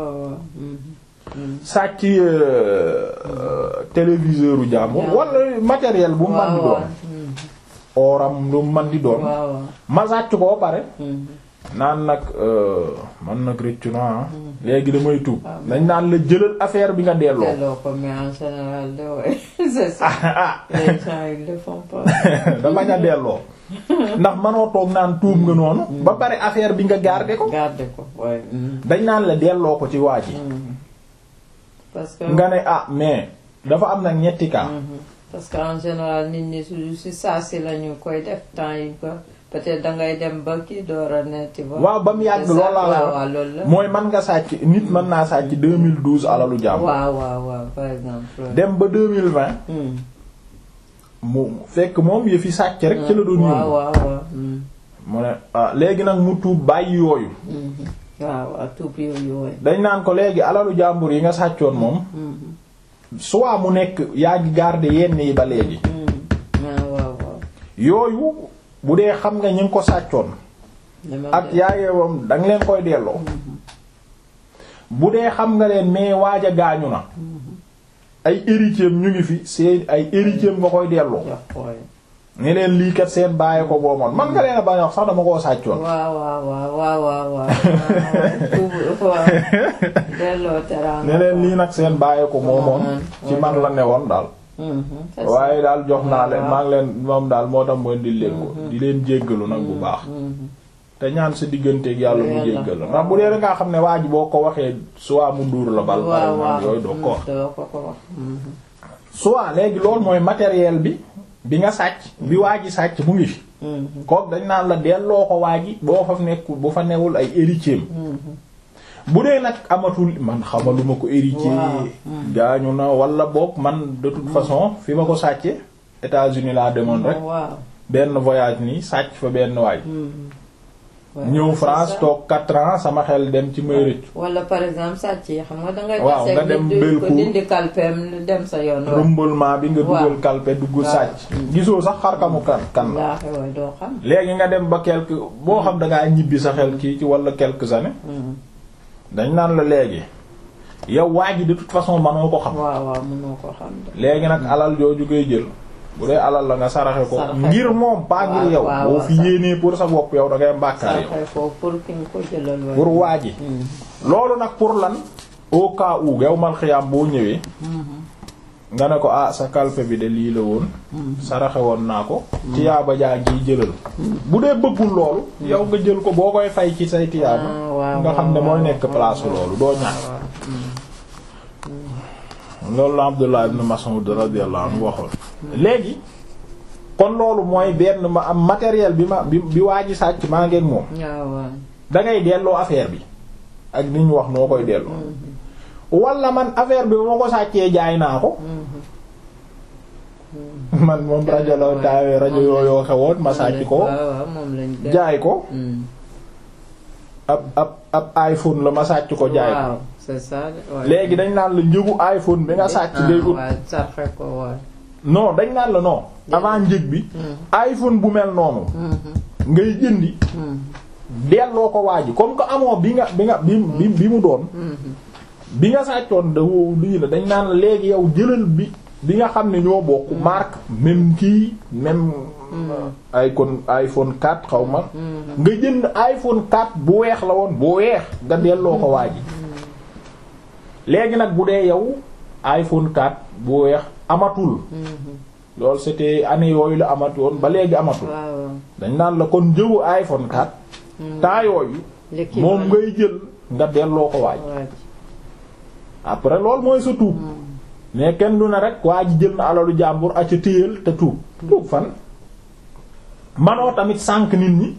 sàcc téléviseur u jàmbur wala matériel bu man di doon oram lu man di doon ma sàcc koo pare naan nag man nag rëccu naa léegi damay tuub dañ naan la jëlal affaire bi nga delloo delloo ko mais en général de ouais c'est ça les gens ils le font pas da bañ a delloo ndax manoo toog naan tuub nga noonu ba pare affaire bi nga garder ko garder ko ouais dañ naan la delloo ko ci waa ji parce que nga ne ah mais dafa am nag ñetti cas parce que en général nit ñi su si saa si la ñu koy def temps yi ko peut-être dangay dem ba kii door a ne tu vois. waaw ba mu yàgg loolu laa la waaw loolu la. mooy man nga sàcc nit mën naa sàcc 2012 alalu jàmm. waaw waaw waaw par exemple. dem ba 2020. mu fekk moom yëfi sàcc rek. ci la doon yëngu waaw waaw waaw. mu ne ah léegi nag mu tuub bàyyi yooyu. waaw waaw tuub yooyu yooyu. dañ naan ko léegi alalu jàmbur yi nga sàccoon moom. soit mu nekk yaa ngi garder yenn yi ba léegi. waaw waaw waaw. yooyu bu dee xam nga ñu ngi ko sàccoon. ak yaayewam da nga leen koy delloo. bu dee xam nga leen mais waaj a gaañu na. ay héritiers ñu ngi fi seen ay héritiers nga koy delloo. ne leen lii kat seen bàyyi ko boomoon man nga leen a bañ a wax sax dama koo sàccoon. waaw waaw waaw waaw waaw waaw. delloo teraanga. ne leen lii nag seen bàyyi ko moomoon. ci man la newoon daal. waaye daal jox naa leen maa ngi leen moom daal moo tax mooy di leen ko di leen jéggalu nag bu baax. te ñaan sa digganteeg yàlla mu jéggalu ndax bu dee da ngaa xam ne waa ji boo ko waxee soit mu duur la bal. par exemple yooyu doo ko wax. soit léegi loolu mooy matériel bi. bi nga sàcc bi waa ji sàcc mu ngi fi kook dañ naan la delloo ko waa ji boo fa nekkul bu fa newul ay héritier bu dee nag amatul man xamaluma ko héritier gaañu na wala boog man de toute façon fi ma ko sàcce États-Unis laa demoon rek benn voyage nii sàcc fa benn waay ñëw France toog quatre ans sama xel dem ci may rëcc wala par exemple sàcc yi xam nga dangay waaw nga dem ko dindi kalpeem dem sa yoon rumbalement bi nga dugal kalpe dugg sàcc gisoo sax xarkamu kan kan la doo xam léegi nga dem ba quelque boo xam dangaa ñibbi sa xel kii ci wala quelques années dañ naan la léegi yow waa ji de toute façon manoo ko xam waaw waaw mënoo ko xam léegi nag alal jooju koy jël bu dee alal la nga saraxe ko ngir moom pas ngir yow boo fi yéenee pour sa bopp yow da ngay mbàkkaar yow pour ki nga ko jëlal pour waa ji loolu nag pour lan au cas où yow mal xiyaam boo ñëwee nga ne ko ah sa kalpe bi de lii la woon saraxe woon naa ko tiyaaba jaa ngi jëlal bu dee bëggul loolu yow nga jël ko boo koy fay ci say tiyaaba nga xam ne mooy nekk place loolu doo ñaan loolu la Abdullah ibn Mas'ud radiyallahu anhu waxoon léegi kon loolu mooy benn ma am matériel bi ma bi bi waa ji sàcc maa ngeen moom da ngay delloo affaire bi ak ni ñu wax noo koy delloo wala man affaire bi ba ma ko sàccee jaay naa ko man moom rajo la taawee rajo yooyoo xewoon ma sàcc ko waaw waaw moom lañ def. jaay ko Hmm. ab ab ab iPhone la ma sàcc ko jaay ko waaw c'est ça de, ouais. léegi dañ naan la njëgu iPhone bi nga sàcc day ut waaw sarxe ko waay. non dañ naan la non avant njëg bi iPhone bu mel noonu ngay jëndi delloo ko waa ji comme que amoo bi nga bi nga bi bi bi mu doon bi nga sàccoon da lii la dañ naan la léegi yow jëlal bi bi nga xam ne ñoo bokk marque même kii même iPhone iPhone 4 xaw ma nga jënd iPhone 4 bu weex la woon bu weex nga delloo ko waa ji léegi nag bu dee yow iPhone 4 bu weex amatul loolu c'était année yooyu la amatoon ba léegi amatul waaw dañ naan la kon jëwu iPhone 4 temps yooyu moom ngay jël nga delloo ko waaj waaj. après loolu mooy sa tuub mais kenn du ne rek waa ji jël na alalu jàmbur a ca téyal te tuub tuub fan manoo tamit sànq nit ñi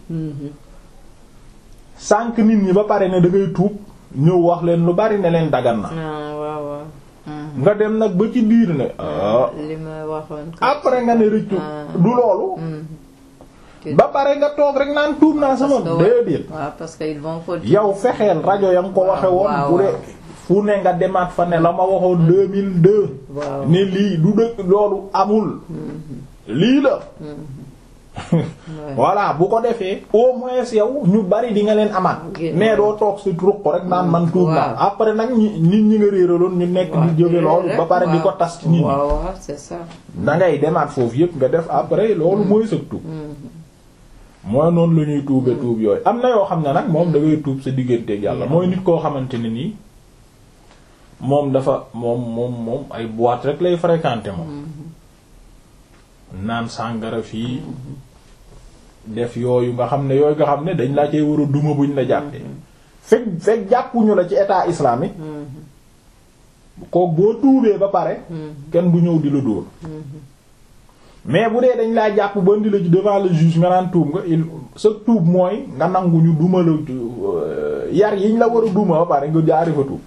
sànq nit ñi ba pare ne da ngay tuub ñëw wax leen lu bari ne leen dagan na ah waaw waaw. nga dem nag ba ci biir ne ah li ma waxoon. après nga ne rëccu Ah. du loolu Tu- ba pare nga toog rek naan tuub naa sama Parce que wa- déedéet waaw parce que ils vont ko. yow fexeel rajo ya nga ko waxe woon waaw, bu waaw. dee fu ne nga demaat fa ne la ma waxoon 2002 waaw. ne lii du dëkk loolu amul lii la Ouais. voilà bu ko defee au moins yow ñu bari di nga leen amaat Génn. mais doo toog si ruq rek naan man tuub naa Waaw. après nag ñi nit ñi nga réeraloon ñu nekk di jóge loolu ba pare di ko tas ci nit ñi waaw waaw c'est ça. da ngay demaat foofu yëpp nga def après loolu mooy sa tuub mooy noonu la ñuy tuube tuub yooyu am na yoo xam ne nag moom da ngay tuub sa digganteeg yàlla mooy nit koo xamante ne nii moom dafa moom moom moom ay boîte rek lay fréquenter moom naan sàngara fii def yooyu nga xam ne yooyu nga xam ne dañ laa cee war a duma buñ la jàppee fekk fekk jàppuñu la ci état islamique kook boo tuubee ba pare kenn du ñëw di la dóor mais bu dee dañ laa jàpp ba indi la ci devant le juge nga naan tuub nga il sa tuub mooy nga nangu ñu duma la euh, yar yiñ la war a duma ba pare nga jaari fa tuub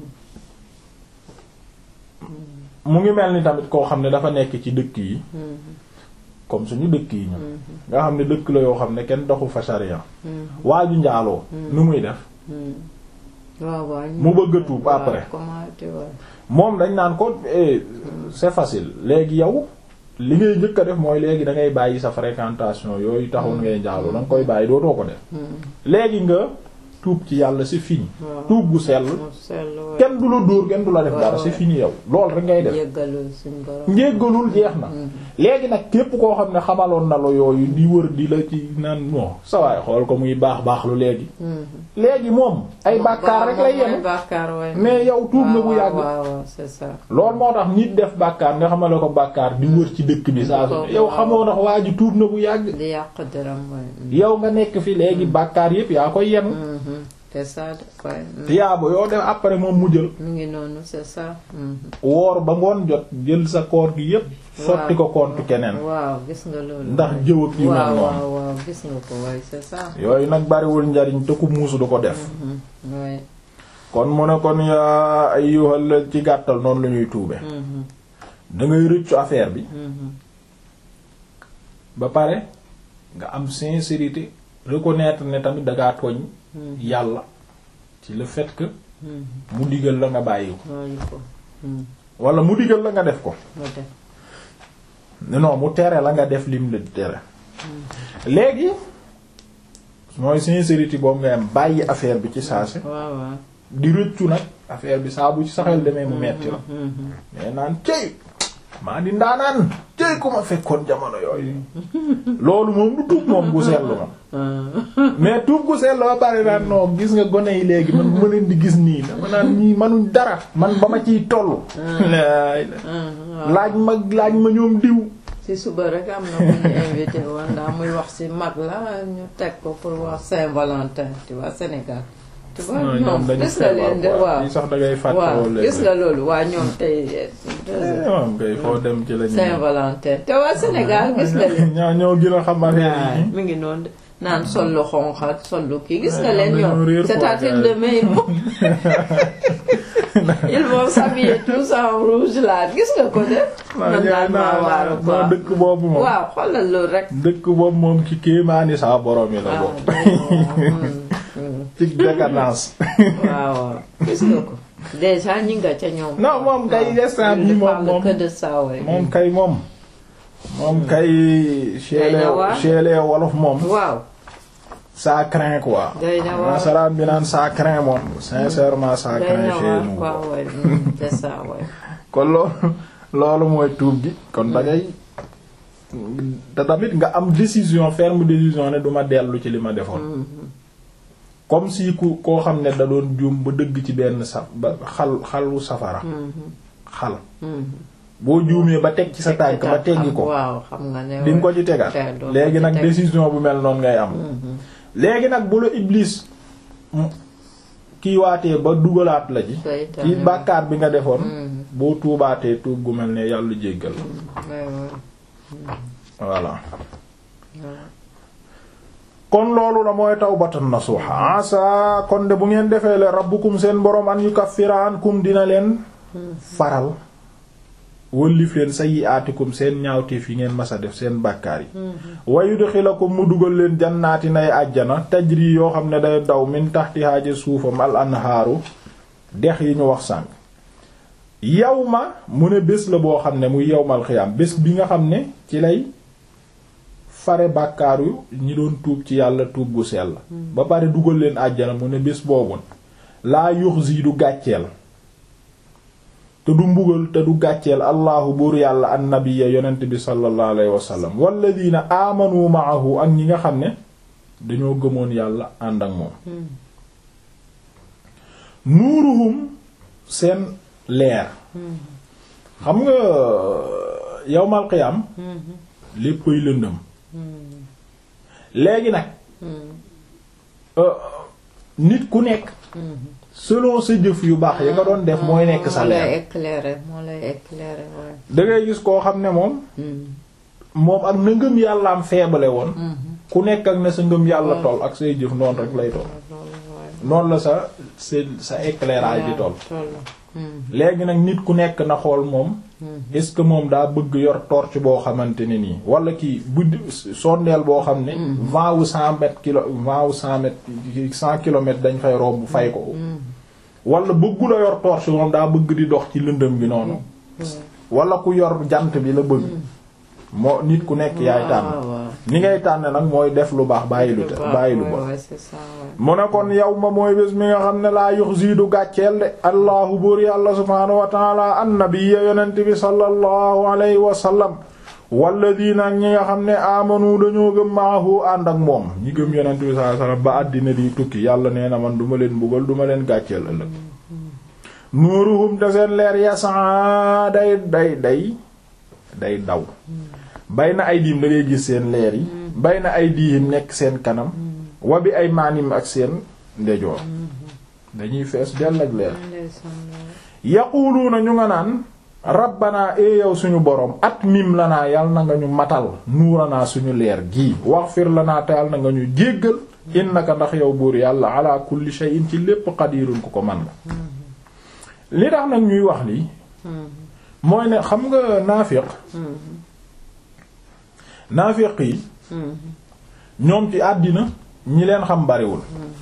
mu ngi mel ni tamit koo xam ne dafa nekk ci dëkk yi comme suñu dëkk yi ñun nga xam ne dëkk la yoo xam ne kenn doxu fa sharia waaju njaaloo nu muy def waaw waaw. mu bëgg a tuub waaw, après. comment tu vois. moom dañ naan ko eh, c'est facile léegi yow li ngay njëkk a def mooy léegi da ngay bàyyi sa fréquentation yooyu taxul ngay njaaloo da nga koy bàyyi dootoo ko def léegi nga tuub ci yàlla c'est fini waaw. tuub gu sell mu sell waay. kenn du la dóor kenn du la def Ouais, dara ouais. c'est fini yow loolu rek ngay def jéggalul suñ borom. njéggalul jeex na léegi nag képp koo xam ne xamaloon na la yooyu di wër di la ci naan non sa waay xool ko muy baax baax lu léegi léegi moom ay bàkkaar rek lay Moom ay yenu bàkkaar waay. mais yow tuub na bu waaw, yàgg waaw waaw c'est ça. loolu moo tax nit def bàkkaar nga xamale ko bàkkaar di wër ci dëkk bi saa su ne yow xamoo ndax waa ji tuub na bu yàgg di yàq dërëm waay. yow nga nekk fi léegi bàkkaar yépp yaa koy yenu Mhm. c'est ça de waay. tiyaabo yoo def après moom mu jël mu ngi noonu c'est ça. Mhm. woor ba ngoon jot jël sa koor gi yépp sotti ko compte keneen waaw gis nga loolu. ndax jëw ak yu mel waaw noonu waaw waaw gis nga ko waay c'est ça. yooyu nag bariwul njariñ te ku muusu du ko def Mhm. waay. kon mu ne kon yaa ayyuhal la ci gàttal noonu la ñuy tuube Mhm. da ngay rëccu affaire bi Mhm. ba pare nga am sincérité reconnaître ne tamit dangaa tooñ yàlla ci le fait que Mhm. mu digal la nga bàyyi ko loolu ko. Mhm. wala mu digal la nga def ko nga def. non mu tere la nga def lim la tere léegi mooy sincérité boobu nga am bàyyi affaire bi ci saase waaw waaw. di rëccu nag affaire bi saa bu ci saxel demee mu metti la Mhm. mais naan cëy maa di ndaanaan cëy ku ma fekkoon jamono yooyu loolu moom du tuub moom gu seetlu ma mais tuub gu seetlu ba pare naan non gis nga gone yi léegi man ma leen di gis nii dama naan ñii manuñ dara man ba ma ciy toll laay la Mhm. laaj ma laaj ma ñoom diw ci suba rek am na ku ñu invité woon ndax muy wax ci mag la ñu teg ko pour wax Saint-Valentin tu vois Sénégal. tu vois non ñoom ñoom dañu gis nga leen de feebar waaw quoi sax da ngay fàtte waaw wala gis nga loolu waa ñoom tey moom kay foo dem ci la ñu Saint-Valentin te waa Sénégal gis nga leen. ñaa ñoo gën a xam affaire waaw yi mi ngi noonu de naan sol lu xonq ak sol lu kii gis nga Ouais, leen dañoo réer ñoom c'est-à-dire quoi, demain ils vont ils vont s'habiller tous en rouge là gis nga ko de man daal maa waaru non quoi dëkk boobu moom waaw xoolal loolu rek dëkk boobu moom ci kéemaani saa borom yi la waaw bokk mm, ci décadence waaw waaw gis nga ko déjà ñi nga ca ñoom non moom kay instant bi Il ne moom parle moom que de ça ouais. moom kay moom moom kay chez Day na les waar. chez les wolof moom waaw ça craint quoi day na waar nasaraan bi naan ça craint moom sincèrement ça day craint na chez waar nous quoi ouais mm, c'est ça ouais kon loolu loolu mooy tuub gi kon da ngay te tamit nga am décision ferme décision ne duma dellu ci li ma defoon comme si ku koo xam ne da doon juum ba dëgg ci benn sa ba xal xalu safara xal boo juumee ba teg ci sa tànk ba teggi ko waaw xam nga ne di nga ko ci tegaat Teg, doo ko léegi ci nag teg. décision bu mel noonu ngay am léegi nag bu la iblis kii waatee ba dugalaat la ji Seytaane. ci bàkkaar bi nga defoon Mhm. boo tuubaatee tuub gu mel ne yàlla jéggal Ouais, ouais. voilà kon loolu la mooy tawbatan nasuha asa kon de bu ngeen defee le rabbukum seen boroom an yukaffira ankum dina leen faral wëllif leen sayyi'atikum seen ñaawteef yi ngeen masa def seen bàkkaar yi wa yudxilakum mu dugal leen jannaati nay àjjana tajri yoo xam ne day daw min tahtihaa ja suufam al anhaaru dex yi ñu wax sànq yawma mu ne bés la boo xam ne muy yawmal xiyaam bés bi nga xam ne ci lay fare bàkkaaru ñi doon tuub ci yàlla tuub gu sell ba pare dugal leen àjjana mu ne bés boobu laa yuxzi du gàcceel te du mbugal te du gàcceel allahu buur yàlla annabiya yonent bi sallallahu alayhi wasallam walladina amanu maahu ak ñi nga xam ne dañoo gëmoon yàlla ànd ak moom nuuruhum seen leer xam nga yawmal qiyaam léppay lëndëm léegi nag euh, nit ku nekk selon sa jëf yu baax ya nga doon def mooy nekk sa moo lay leer éclairer moo lay éclairer ouais. da ngay gis koo xam ne moom Mm. moom ak na ngëm yàlla am feebale woon ku nekk ak na sa ngëm yàlla Ouais. toll ak say jëf noonu rek lay toll loolu ouais. noonu la sa sa sa éclairage di toll toll. Mm. léegi nag nit ku nekk na xool moom est-ce que moom daa bëgg yor torche boo xamante ne nii wala kii buddi sondeel boo xam ne vingt ou cent mètres kilo vingt ou cent mètres cent kilomètres dañ fay romb fay ko wala bëggu la yor torche moom daa bëgg di dox ci lëndëm bi noonu wala ku yor jant bi la bëgg moo nit ku nekk yaay tànn waaw waaw. ni ngay tànn nag mooy def lu baax bàyyi lu te bàyyi lu Ouais, bon ouais, c'est ça ouais. mu ne kon yow ma mooy bés mi nga xam ne laa yuxzi du gàcceel de allahu buur yàlla subhaanahu wa taala annabiyya yonent bi sallallahu alayhi wa sallam walladina ak ñi nga xam ne amanu dañoo gëm maahu ànd ak moom ñi gëm yonent bi sallallahu alayhi wa sallam ba àddina di tukki yàlla nee na man duma leen mbugal duma leen gàcceel ëllëg nuuruhum te seen leer yasaa day day day day daw bay na ay diim da ngay gis seen leer yi bay na ay diim nekk seen kanam wa bi ay maanim ak seen ndejoor dañuy fees dell ak leer Ndeysaan, ouais. yaquluuna ñu nga naan rabbanaa ee yow suñu boroom at mim lanaa yal na nga ñu matal nuuranaa suñu leer gii waxfir lanaa te yal na nga ñu jéggal innaka ndax yow buur yàlla ala kulli shay'in ci lépp qadirun ku ko man la li tax nag ñuy wax lii mooy ne xam nga naafiq naafiq yi ñoom ci àddina ñi leen xam bariwul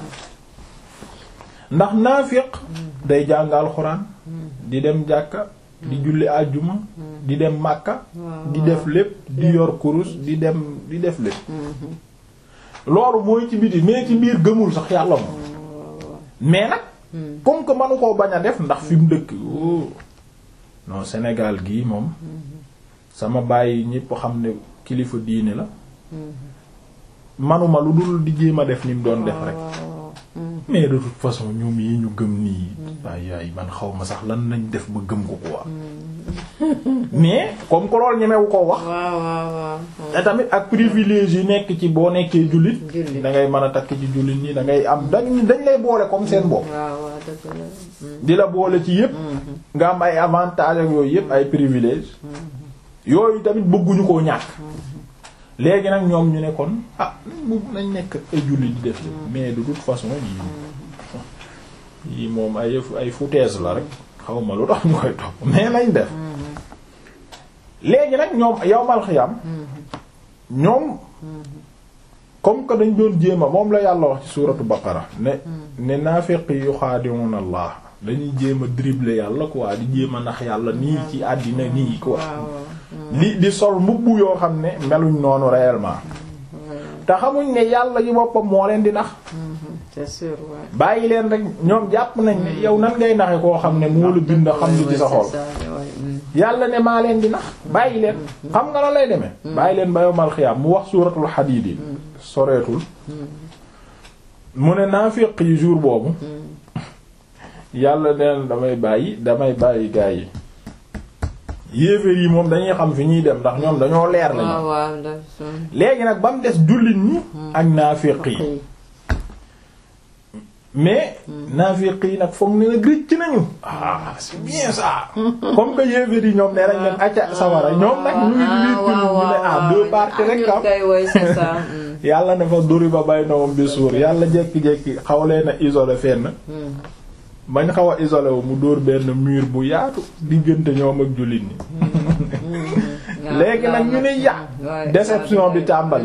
ndax naafiq day jàng alxuraan di dem jàkka di julli àjjuma di dem màkka di def lépp di yor kurus di dem di def lépp loolu mooy ci biti mais ci biir gëmul sax yàlla moom mais nag comme que manu koo bañ a def ndax fi mu dëkk oh non Sénégal gii moom sama bàyyi ñépp xam ne kilifa diine la manuma lu dul di jéem a def ni mu doon def rek mais de toute façon ñoom yi ñu gëm nii waay yaay man xaw ma sax lan nañ def ba gëm ko quoi mais comme que loolu ñemewu ko wax waaw waaw waaw. te tamit ak privilège yi nekk ci boo nekkee jullit Jullit. da ngay mën a takk ci jullit ñi da ngay am dañ dañ lay boole comme seen bopp waaw waaw dëgg la. di la boole ci yépp nga am ay avantages ak yooyu yépp ay privilèges yooyu tamit bëgguñu koo ñàkk léegi nag ñoom ñu ne kon ah mu nañ nekk ay julli di def mais de toute façon yii yii moom ay ay foutaise la rek xaw ma lu tax ñu koy topp mais nañ def léegi nag ñoom yawmal xiyam ñoom comme que dañ doon jéema moom la yàlla wax ci suuratu baqara ne ne naafiq yi yuxaadi'una allah dañuy jéem a dribbler yàlla quoi di jéem a nax yàlla nii ci àddina nii quoi li di sol mbubb yoo xam ne meluñ noonu réellement te xamuñ ne yàlla yi boppam moo leen di nax c'est sûr ouais. bàyyi leen rek ñoom jàpp nañ ne yow nan ngay naxe koo xam ne moo la bind xam li ci sa xol yàlla ne maa leen di nax bàyyi leen xam nga la lay demee bàyyi leen ba yowmal xiyaam mu wax suuratul xadiid yi soreetul mu ne naafiq yi jour boobu yàlla neen damay bàyyi damay bàyyi gaa yi yéeféer yi moom dañuy xam fi ñuy dem ndax ñoom dañoo leer lañu léegi nag ba mu des jullit ñi ak naafiq yi mais naafiq yi nag foog ne nag rëcc nañu ah c'est bien ça comme que yéeféer yi ñoom nee nañ leen acca sawara ñoom nag ñu ngi liit ñu ne ah deux parties rek am yàlla ne fa duri ba bay nawam bi suur yàlla jekki-jekki xaw leen a isolé fenn bañ xaw a isolé wu mu dóor benn mur bu yaatu diggante ñoom ak jullit ñi léegi nag ñu ne yà déception bi tàmbali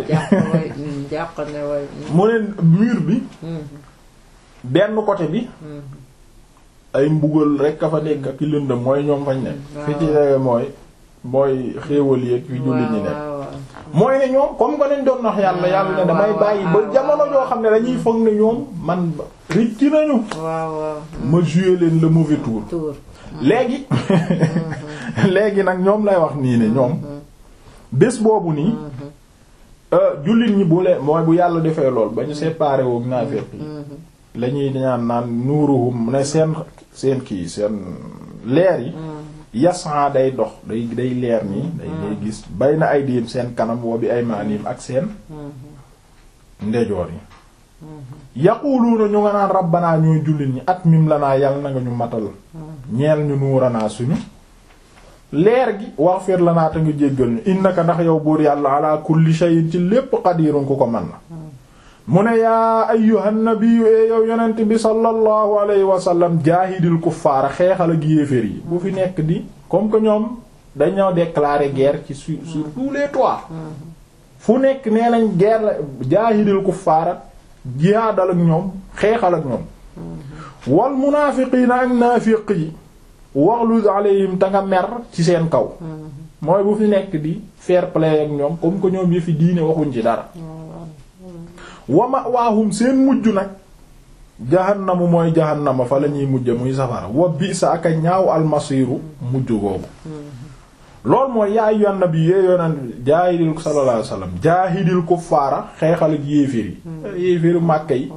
mu ne mur bi benn côté bi ay mbugal rek a fa nekk ak lëndëm mooy ñoom fañ nekk fi ci tege mooy mooy xéewal yi ak fi jullit ñi nekk mooy ne ñoom comme que nañ doon wax yàlla yàlla ne damay bàyyi ba jamono joo xam ne dañuy foog ne ñoom man ricc nañu ma jouer leen le mauvais tour léegi léegi nag ñoom lay wax nii ne ñoom bés boobu nii jullit ñi bu leen mooy bu yàlla defee lool ba ñu séparé woog naafeq yi la ñuy ñaan naan nuuruhum ne seen seen kii seen leer yi yasan day dox day day leer nii day day gis bay na ay diim seen kanam woo bi ay maanim ak seen ndejoor yi yaquluuna ñu nga naan rabbanaa ñooy jullit ñi at mim la naa yàlla na nga ñu matal ñeel ñu nuuranaa suñu leer gi waxfir la naa te nga jéggal ñu innaka ndax yow buur yàlla ala kulli shay'in ci lépp qadirun ku ko man na mu ne yaa ayyuhan nabiyyu e yow yonent bi sallallahu alayhi wa sallam jaahidil kuffaara xeexal ak yéeféer yi bu fi nekk di comme que ñoom dañoo déclarer guerre ci sur sur tous les toits fu nekk nee nañ guerre la jaahidil kuffaara jihaadal ak ñoom xeexal ak ñoom wal munaafiqiina ak naafiq yi waxluz alayhim te nga mer ci seen kaw mooy bu fi nekk di fair play ak ñoom comme que ñoom yëfi diine waxuñ ci dara wama waahum seen mujj nag jahannamu mooy jahannama fa la ñuy mujj muy safara wa bi sa aka ñaaw almasiru mujj googu loolu mooy yaa ayyuhan nabi yee yonent jaahidil sallallahu alayhi wasallam jaahidil kuffaara xeexal ak yéeféer yi yéeféeru màkka yi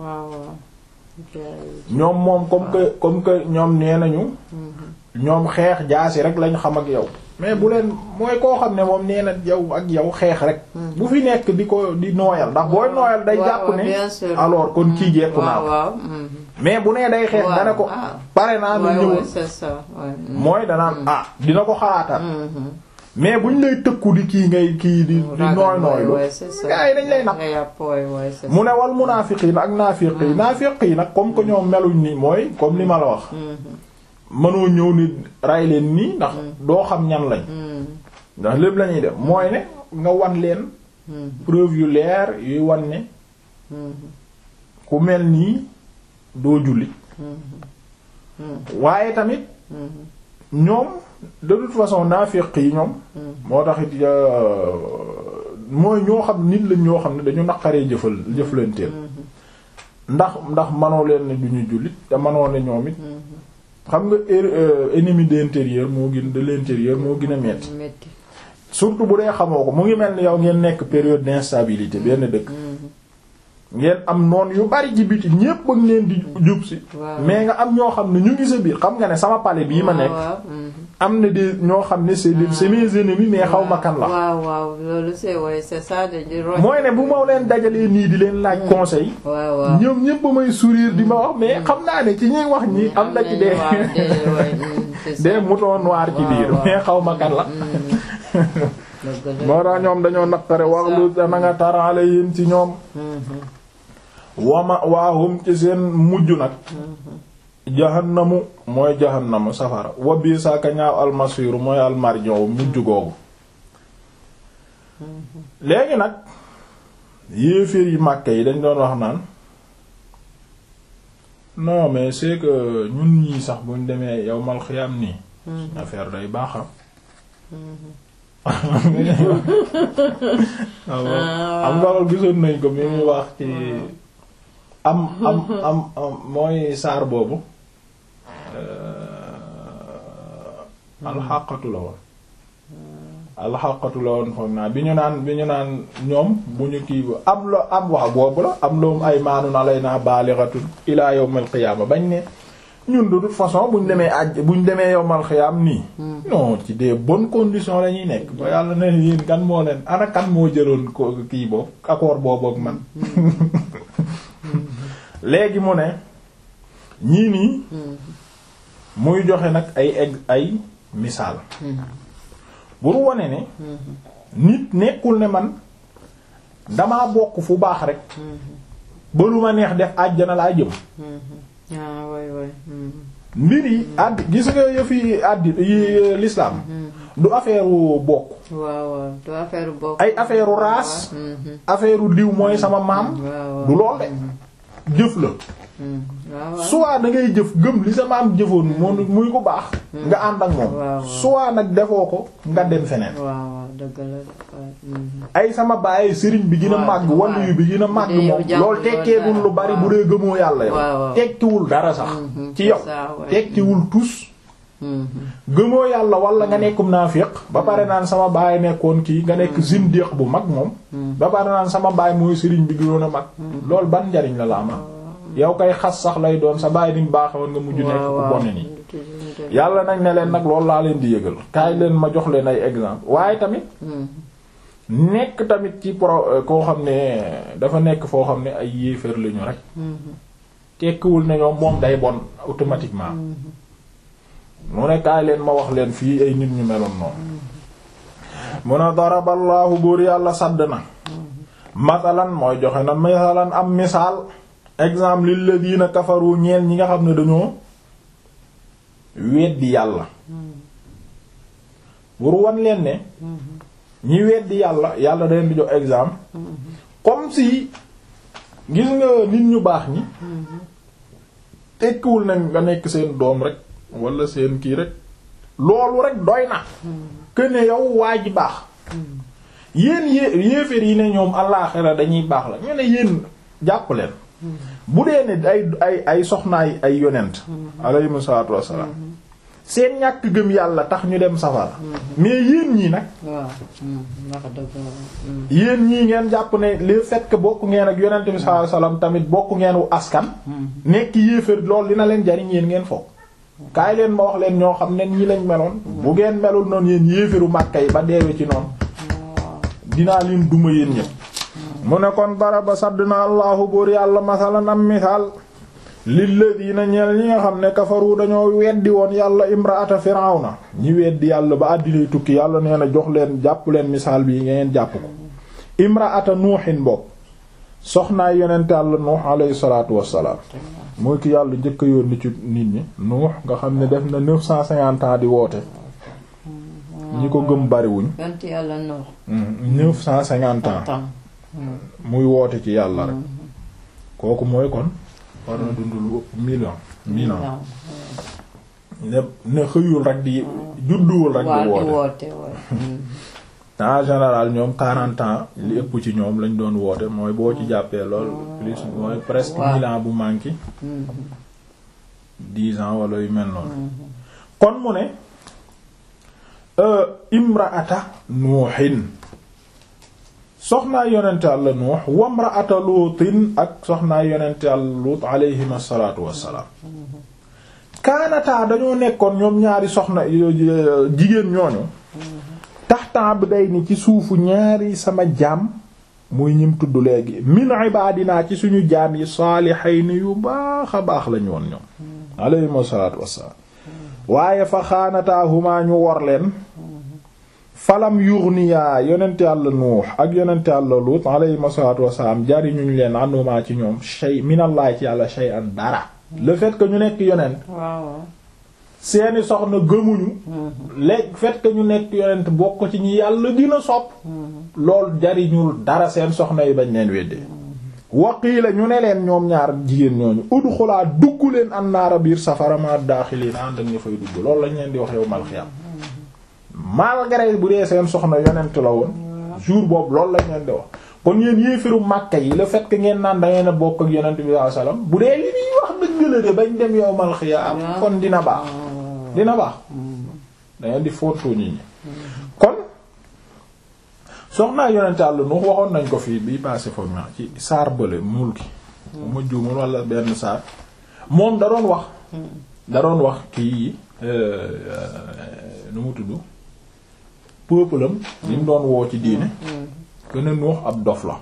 ñoom moom comme que comme que ñoom nee nañu ñoom xeex jaasi rek lañ xam ak yow mais bu leen mooy koo xam ne moom nee na yow ak yow xeex rek bu fi nekk di ko di nooyal ndax booy nooyal day jàpp ne alors kon kii jekku naa mais bu nee day xeex dana ko pare naa nu ñëw mooy danaan ah dina ko xalaatal mais buñ lay tëkku di kii ngay kii di di nooy nooylu gaa yi dañ lay nag mu ne wal munaafiqiin ak naafiq yi naafiq yi nag comme que ñoom meluñ ni mooy comme li ma la wax mënoo ñëw ni ray leen nii ndax doo xam ñan lañ ndax lépp lañuy def mooy ne nga wan leen preuve yu leer yuy wan ne ku mel nii doo jullit waaye tamit ñoom de toute façon naafiq yi ñoom moo taxit mooy ñoo xam nit lañ ñoo xam ne dañu naqaree jëfal jëflanteel ndax ndax manoo leen ne duñu jullit te manoo ne ñoom it xam nga ennemi d'intérieur moo gën de l'intérieur moo gën a metti surtout bu dee xamoo ko mu ngi mel ni yow ngeen nekk période d'instabilité benn dëkk ngeen am noon yu bari ci biti ñépp ak leen di jub si mais nga am ñoo xam ne ñu ngi sa biir xam nga ne sama palais bii ma nekk am na des ñoo xam ne c'est c'est mes ennemis mais xaw ma kan la waaw waaw loolu c'est ouais c'est ça de mooy ne bu ma leen dajalee nii di leen laaj conseil ñoom ñépp ba may sourire di ma wax mais xam naa ne ci ñuy wax ñi am na ci des des moutons noirs ci biir mais xaw ma kan la dëgg la moo tax ñoom dañoo naqare waxlu te na nga tar alayhim ci ñoom wama waahum ci seen mujj nag jahannamu mooy jahannamu safara wa bii saaka ñaaw almasiru mooy almarjon mujj googu léegi nag yéeféer yi màkke yi dañ doon wax naan non mais c'est que ñun ñii sax buñ demee yowmal xiyam nii affaire day baaxam am nga loolu gisoon nañ ko mi muy wax ci am am am am mooy saar boobu alxaqatu la woon alxaqatu la woon foog naa bi ñu naan bi ñu naan ñoom bu ñu kii am la am wax boobu la am loom ay maanu na lay naa baalixatun ilaa yawmal qiyaama bañ ne ñun de toute façon buñ demee àjj buñ demee yawmal qiyaam nii non ci des bonnes conditions la ñuy nekk ba yàlla ne yéen kan moo leen ana kan moo jëloon ko kii boobu accord boobu ak man léegi mu ne ñii nii muy joxe nag ay egg ay misaal bur wone ne nit nekkul ne man damaa bokk fu baax rek ba lu ma neex def àjjana laa jëm ah waay waay. mbir yi àdd gis nga yëfi àddi yi l'islam du affaire bokk waaw waaw du affaire bokk. ay affaire race affaire diw mooy sama maam waaw du lool de jëf la waaw waaw. soit da ngay jëf gëm li sa maam jëfoon moom muy ko baax nga ànd ak moom waaw. soit nag defoo ko nga dem feneen waaw waaw dëgg la de waaw. ay sama baay sëriñ bi gën a waaw, màgg waaw. wàllu yu bi gën a màgg Yow moom jàpp loolu loolu tekkeewul dara. lu bari bu waaw. dee gëmoo yàlla yow waaw, waaw. tekkiwul dara sax Mhm, ci yow c'est ça, ouais. tekkiwul tus Mhm. gëmoo yàlla wala nga nekkum naafiq ba pare naan sama baay nekkoon kii nga nekk zindiq bu mag moom ba pare naan sama baay mooy sëriñ bi gënoon a mag loolu ban njariñ la la ama yow kay xas sax lay doon sa baay ni mu baaxe woon nga mujj nekk ku waaw bone nii yàlla nag ne leen nag loolu laa leen di yëgal kaay leen ma jox leen ay exemple waaye tamit nekk tamit ci pro koo xam ne dafa nekk foo xam ne ay yéeféer lañu rek tekkiwul ne ñoom moom day bon automatiquement mu ne kaay leen ma wax leen fii ay nit ñu meloon noonu mu ne daraballaahu buur yàlla sadd na masalan mooy joxe na masalan am misaal exemple lilladina kafaru ñeel ñi nga xam ne dañoo weddi yàlla pour wan leen ne ñi weddi yàlla yàlla da leen di jox exemple comme si gis nga nit ñu baax ñi tekkiwul na nga nekk seen doom rek wala seen kii rek loolu rek doy na que ne yow waa ji baax yéen yé yéeféer yi ne ñoom àllaaxira dañuy baax la ñu ne yéen jàpp leen bu dee ne ay ay ay soxnaay ay yonent alayhimu salaatu wassalaam seen ñàkk gëm yàlla tax ñu dem safara mais yéen ñii nag waaw. wax dëgg la. yéen ñii ngeen jàpp ne le fait que bokk ngeen ak yonent bi sallallahu alayhi wasallam tamit bokk ngeen wu askan nekk yéeféer loolu dina leen jariñ yéen ngeen foog kaay leen ma wax leen ñoo xam ne ñi lañ meloon bu ngeen melul noonu yéen yéeféeru Makka yi ba deewe ci noonu dinaa leen duma yéen ñëpp mu ne kon baraba sadd na allahu buur yàlla masalan am misaal lilladina ñeel ñi nga xam ne kafaru dañoo weddi woon yàlla imraata firawna ñi weddi yàlla ba àddinay tukki yàlla nee na jox leen jàpp leen misaal bi ngeen jàpp ko imraata nuuxin bopp soxnaay yonent yàlla nuux alayhi salaatu wassalaam mooy ki yàlla njëkk a yónni ci nit ñi nuux nga xam ne def na neuf cent cinquante ans di woote ñi ko gëm bariwuñ yonent yàlla noox. neuf cent cinquante ans tam. muy woote ci yàlla rek kooku mooy kon war na dund lu ëpp million mille ans ne ne xëyul rek di judduwul rek waa di di woote woote woote. en général ñoom quarante ans li ëpp ci ñoom lañ doon woote mooy boo ci jàppee lool plus mooy presque Waaw. mille ans bu manqué dix ans wala yu mel noonu kon mu ne euh, imraata nuuxin soxnaa yonente Yàlla nuux wamraata luutin ak soxnaa yonente Yàlla luut alayhim asalaatu wassalaam kaanataa dañoo nekkoon ñoom ñaari soxna euh, jigéen ñooñu taxta abdayni ci suufu ñaari sama jaam muy ñim tudd léegi min ibaadinaa ci suñu jaam yi saalihayni yu baax a baax lañu woon ñoom alayhim asalaatu wassalaam waaye fa xaanataahuma ñu wor leen falam yughniya yonent yàlla nuux ak yonent yàlla lut alayhi salaatu wasalaam jariñuñ leen àndumaa ci ñoom shay minallahi ci yàlla shay'an dara le fait que ñu nekk yonent waaw seeni soxna gëmuñu léegi fait que ñu nekk yonent bokk ci ñi yàlla dina sopp lool jariñul dara seen soxna yi bañ leen weddee waqiila ñu ne leen ñoom ñaar jigéen ñooñu udxulaa dugg leen annaara biir safara ma daaxiliin ànd ak ñu fay dugg loolu lañ leen di wax yow mal xiyam malgré bu dee seen soxna yonent la woon jour boobu loolu lañ leen di wax kon yéen yéefiru Makka yi le fait que ngeen naan da ngeen a bokk ak yonent bi sallallahu alayhi wasallam bu dee li ñuy wax dëgg la de bañ dem yow mal xiyam kon dina baax dina baax da ngeen di fontoo nit ñi kon soxnaa yonent Yàlla Nuux waxoon nañ ko fii bii passé foog naa ci saar bële mulki bu ma juumul wala benn saar moom da doon wax da doon wax kii nu mu tudd peuple am li mu doon woo ci diine gën a Nuux ab dof la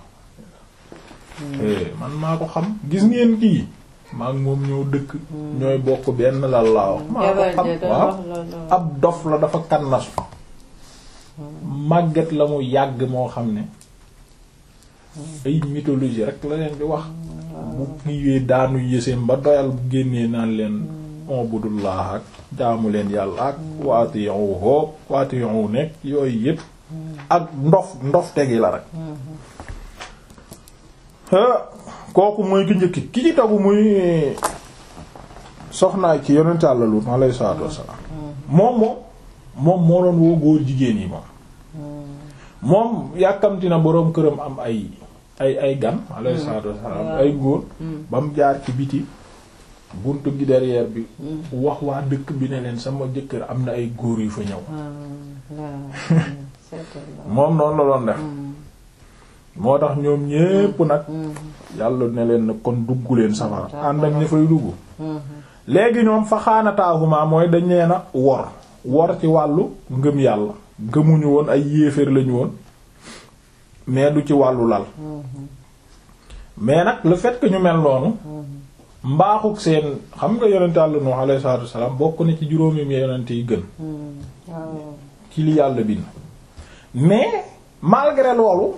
man maa ko xam gis ngeen kii maa ngi moom ñoo dëkk ñooy bokk benn lal laa wax maa ko xam waaw ab dof la dafa kannasu màgget la mu yàgg moo xam ne ay mythologie rek la leen di wax bu kiiwee daanu yëseem ba doyal bu génnee naan leen ubudullah ak jaamu leen yàlla ak waatiyu hoog waatiyu nekk yooyu yépp ak ndof ndof tegi la rek kooku mooy ki njëkki ki ci tagu muy soxnaay ci yonent Yàlla Luut alayhi salaatu wassalaam moom moom moom moo doon woo góor jigéen yi moom moom yàkkamti na boroom këram am ay ay ay gan alayhi salaatu wassalaam ay góor ba mu jaar ci biti buntu gi derrière bi wax waa dëkk bi ne leen sama jëkkër am na ay góor yu fa ñëw moom noonu la doon def moo tax ñoom ñépp nag yàlla ne leen nag kon dugg leen safara ànd ak ña fay dugg léegi ñoom fa xaanataahuma mooy dañ leen a wor wor ci wàllu ngëm yàlla gëmuñu woon ay yéeféer lañu woon mais du ci wàllu lal mais nag le fait que ñu mel noonu mbaaxuk seen xam nga yonent Yàlla Nuh alayhi salaatu wassalaam bokk na ci juróomi mi yonent yi gën ci li yàlla bind mais malgré loolu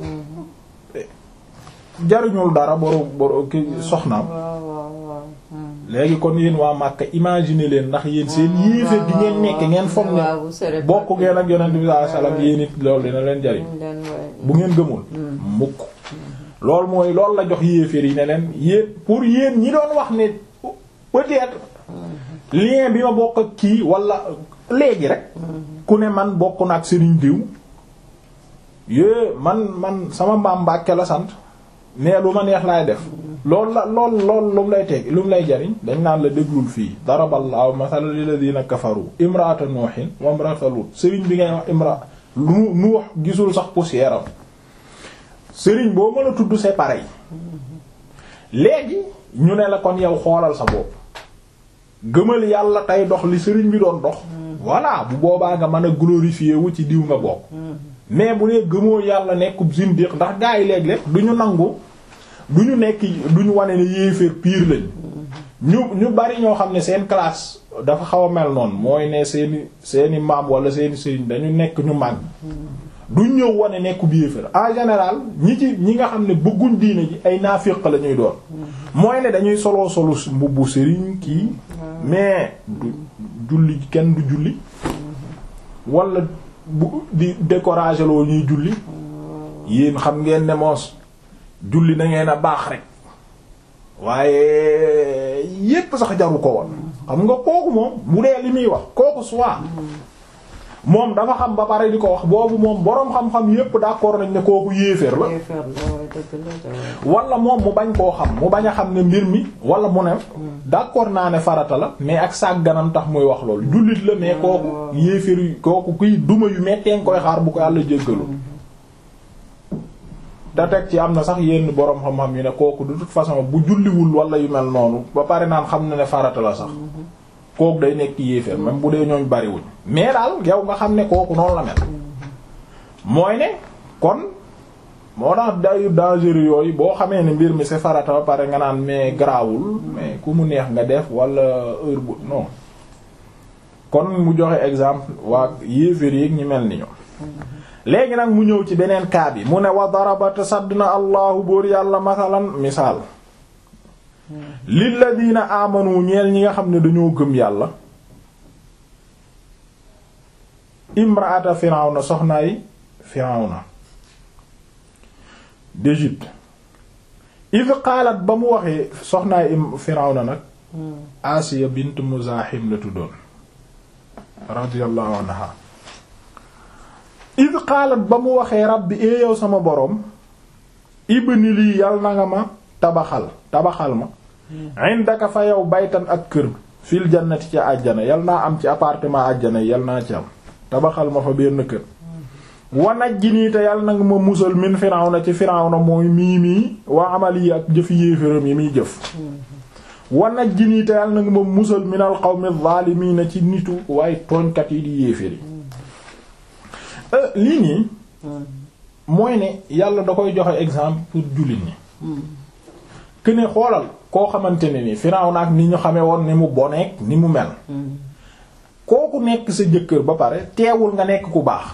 jaruñul dara boru boru ki soxnaam léegi kon yéen waa Makka imaginer leen ndax yéen seen yéeféer gi ngeen nekk ngeen foog ne bokk ngeen ak yonent bi sallallahu alayhi wasallam yéen it loolu dina leen jariñ bu ngeen gëmul mukk loolu mooy loolu la jox yéeféer yi ne leen yéen pour yéen ñi doon wax ne peut-être lien bi ma bokk ak kii wala léegi rek ku ne man bokk na ak Serigne diw yée man man sama mbaam Mbàkke la sant mais lu ma neex laay def loolu la lool lool lu mu lay teg lu mu lay jariñ dañ naan la déglul fii daraballaahu masalan lilladina kafaru imraata nuuhin wa imraata lut sëriñ bi ngay wax imra lu nuux gisul sax poussière am sëriñ boo mën a tudd c'est pareil léegi ñu ne la kon yow xoolal sa bopp gëmal yàlla tey dox li sëriñ bi doon dox voilà bu boobaa nga mën a glorifier wu ci diw nga bokk mais bu dee gëmoo yàlla nekkub zindiq ndax gaa yi léeg-léeg du ñu nangu du ñu nekk du ñu wane ne yéeféer pire lañ ñu ñu bari ñoo xam ne seen classe dafa xaw a mel noonu mooy ne seeni seeni maam wala seeni sëriñ dañu nekk ñu màgg duñ ñëw wane nekkub yéeféer en général ñi ci ñi nga xam ne bëgguñ diine ji ay naafiq la ñuy doon mooy ne dañuy soloo solu mbubbu sëriñ kii mais du julli kenn du julli wala bu di décourager loo ñuy julli yéen xam ngeen ne moos julli na ngeen a baax rek waaye yépp sax jaru ko woon xam nga kooku moom bu dee li muy wax kooku soit moom dafa xam ba pare di ko wax boobu moom boroom xam-xam yépp d'accord nañ ne kooku yéeféer la wala moom mu bañ koo xam mu bañ a xam ne mbir mi wala mu ne d'accord naa ne farata la mais ak sàgganam tax muy wax loolu jullit la mais kooku yéeféer yu kooku kuy duma yu metteen koy xaar bu ko yàlla jéggalu te teg ci am na sax yenn boroom xam-xam yu ne kooku de toute façon bu julliwul wala yu mel noonu ba pare naan xam na ne farata la sax kooku day nekk yéeféer même bu dee ñooñ bariwuñ mais daal yow nga xam ne kooku noonu la mel mooy ne kon moo tax dayu dangereux yooyu boo xamee ne mbir mi c'est farata ba pare nga naan mais garaawul mais ku mu neex nga def wala heure bu non kon mu joxe exemple waa yéeféer yi ñi mel ni ñoom léegi nag mu ñëw ci beneen kaa bi mu ne wa daraba te sadd na allahu bóor yàlla masalan misaal lilladina amanu ñeel ñi nga xam ne dañoo gëm yàlla imraata firawna soxnaay firawna d'Égypte id qaalat ba mu waxee soxnaay firawna nag asiya bint muzahim la tuddoon radiyallahu anha id qaalat ba mu waxee rabbi ee yow sama boroom ibni lii yal na nga ma tabaxal tabaxal ma indaka fa yow baytan ak kër fil jannati ca àjjana yal naa am ci appartement àjjana yal naa ci am tabaxal ma fa benn kër wanaj ji nii te yal na nga ma musal min firawna ci firawna mooy mii mii waa amal yi ak jëfi yéeféram yi muy jëf wanaj ji nii te yal na nga ma musal minal qawmi zaalimiina ci nitu waaye tooñkat yi di yéeféri lii nii mooy ne yàlla da koy joxe exemple pour jullit ñi que ne xoolal koo xamante ne ni Firawna ak ni ñu xamee woon ni mu boneek ni mu mel kooku nekk sa jëkkër ba pare teewul nga nekk ku baax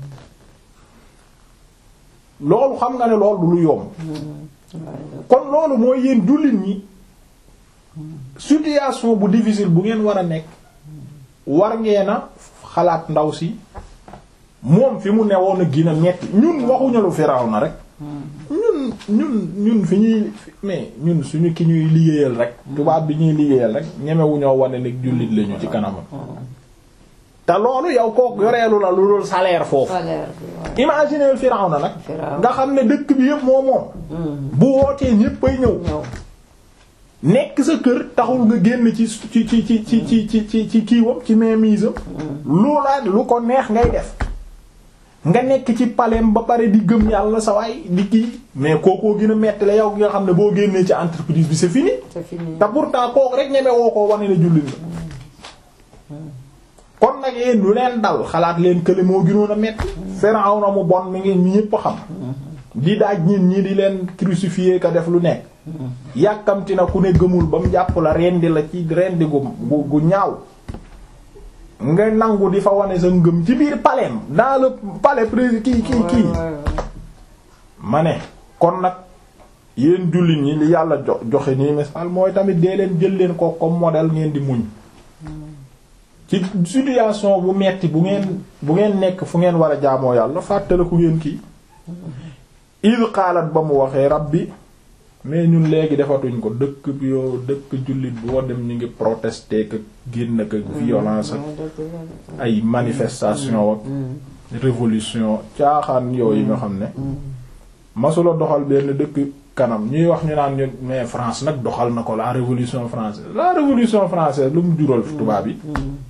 loolu xam nga ne loolu lu yomb kon loolu mooy yéen jullit ñi situation bu difficile bu ngeen war a nekk war ngeen a xalaat ndaw si moom fi mu newoon a gina metti ñun waxuñu lu Firawna rek ñun ñun ñun fi ñuy mais ñun suñu ki ñuy liggéeyal rek tubaab bi ñuy liggéeyal rek ñemewuñoo wane ne jullit lañu ci kanamam te loolu yow kook yoreelu la lu dul salaire foofu imaginer Firawna nag nga xam ne dëkk bi yëpp moo moom bu wootee ñépp ay ñëw nekk sa kër taxul nga génn ci ci ci ci ci ci ci ci ci kiiwam ci mainmise loola lu ko neex ngay def nga nekk ci palem ba pare di gëm yàlla sa waay di kii mais kookoo gën a metti la yow gi nga xam ne boo génnee ci entreprise bi c'est fini te pourtant kooku rek ñeme woo ko wane ne jullit la kon nag yéen lu leen dal xalaat leen kële moo gënoon a metti Firawna mu bon mi ngi ñépp xam di daaj ñit ñi di leen crucifier ka def lu nekk yàkkamti na ku ne gëmul ba mu jàpp la rendi la ci rendi gu gu ñaaw nga nangu di fa wane sa ngëm ci biir palais dans le palais président kii kii kii ma ne kon nag yéen jullit ñi li yàlla jo joxe nii misaal mooy tamit dee leen jël leen ko comme modèle ngeen di muñ ci situation bu metti bu ngeen bu ngeen nekk fu ngeen war a jaamoo yàlla fàttaliku ngeen kii id xaalat ba mu waxee rabbi mais ñun léegi defatuñ ko dëkk bi yoo dëkk jullit boo dem ñu ngi protester que génn ak violence ak ay manifestation ak révolution caaxaan yooyu nga xam ne masula doxal benn dëkk kanam ñuy wax ñu naan ñun mais France nag doxal na ko la révolution française la révolution française lu mu jural tubaab yi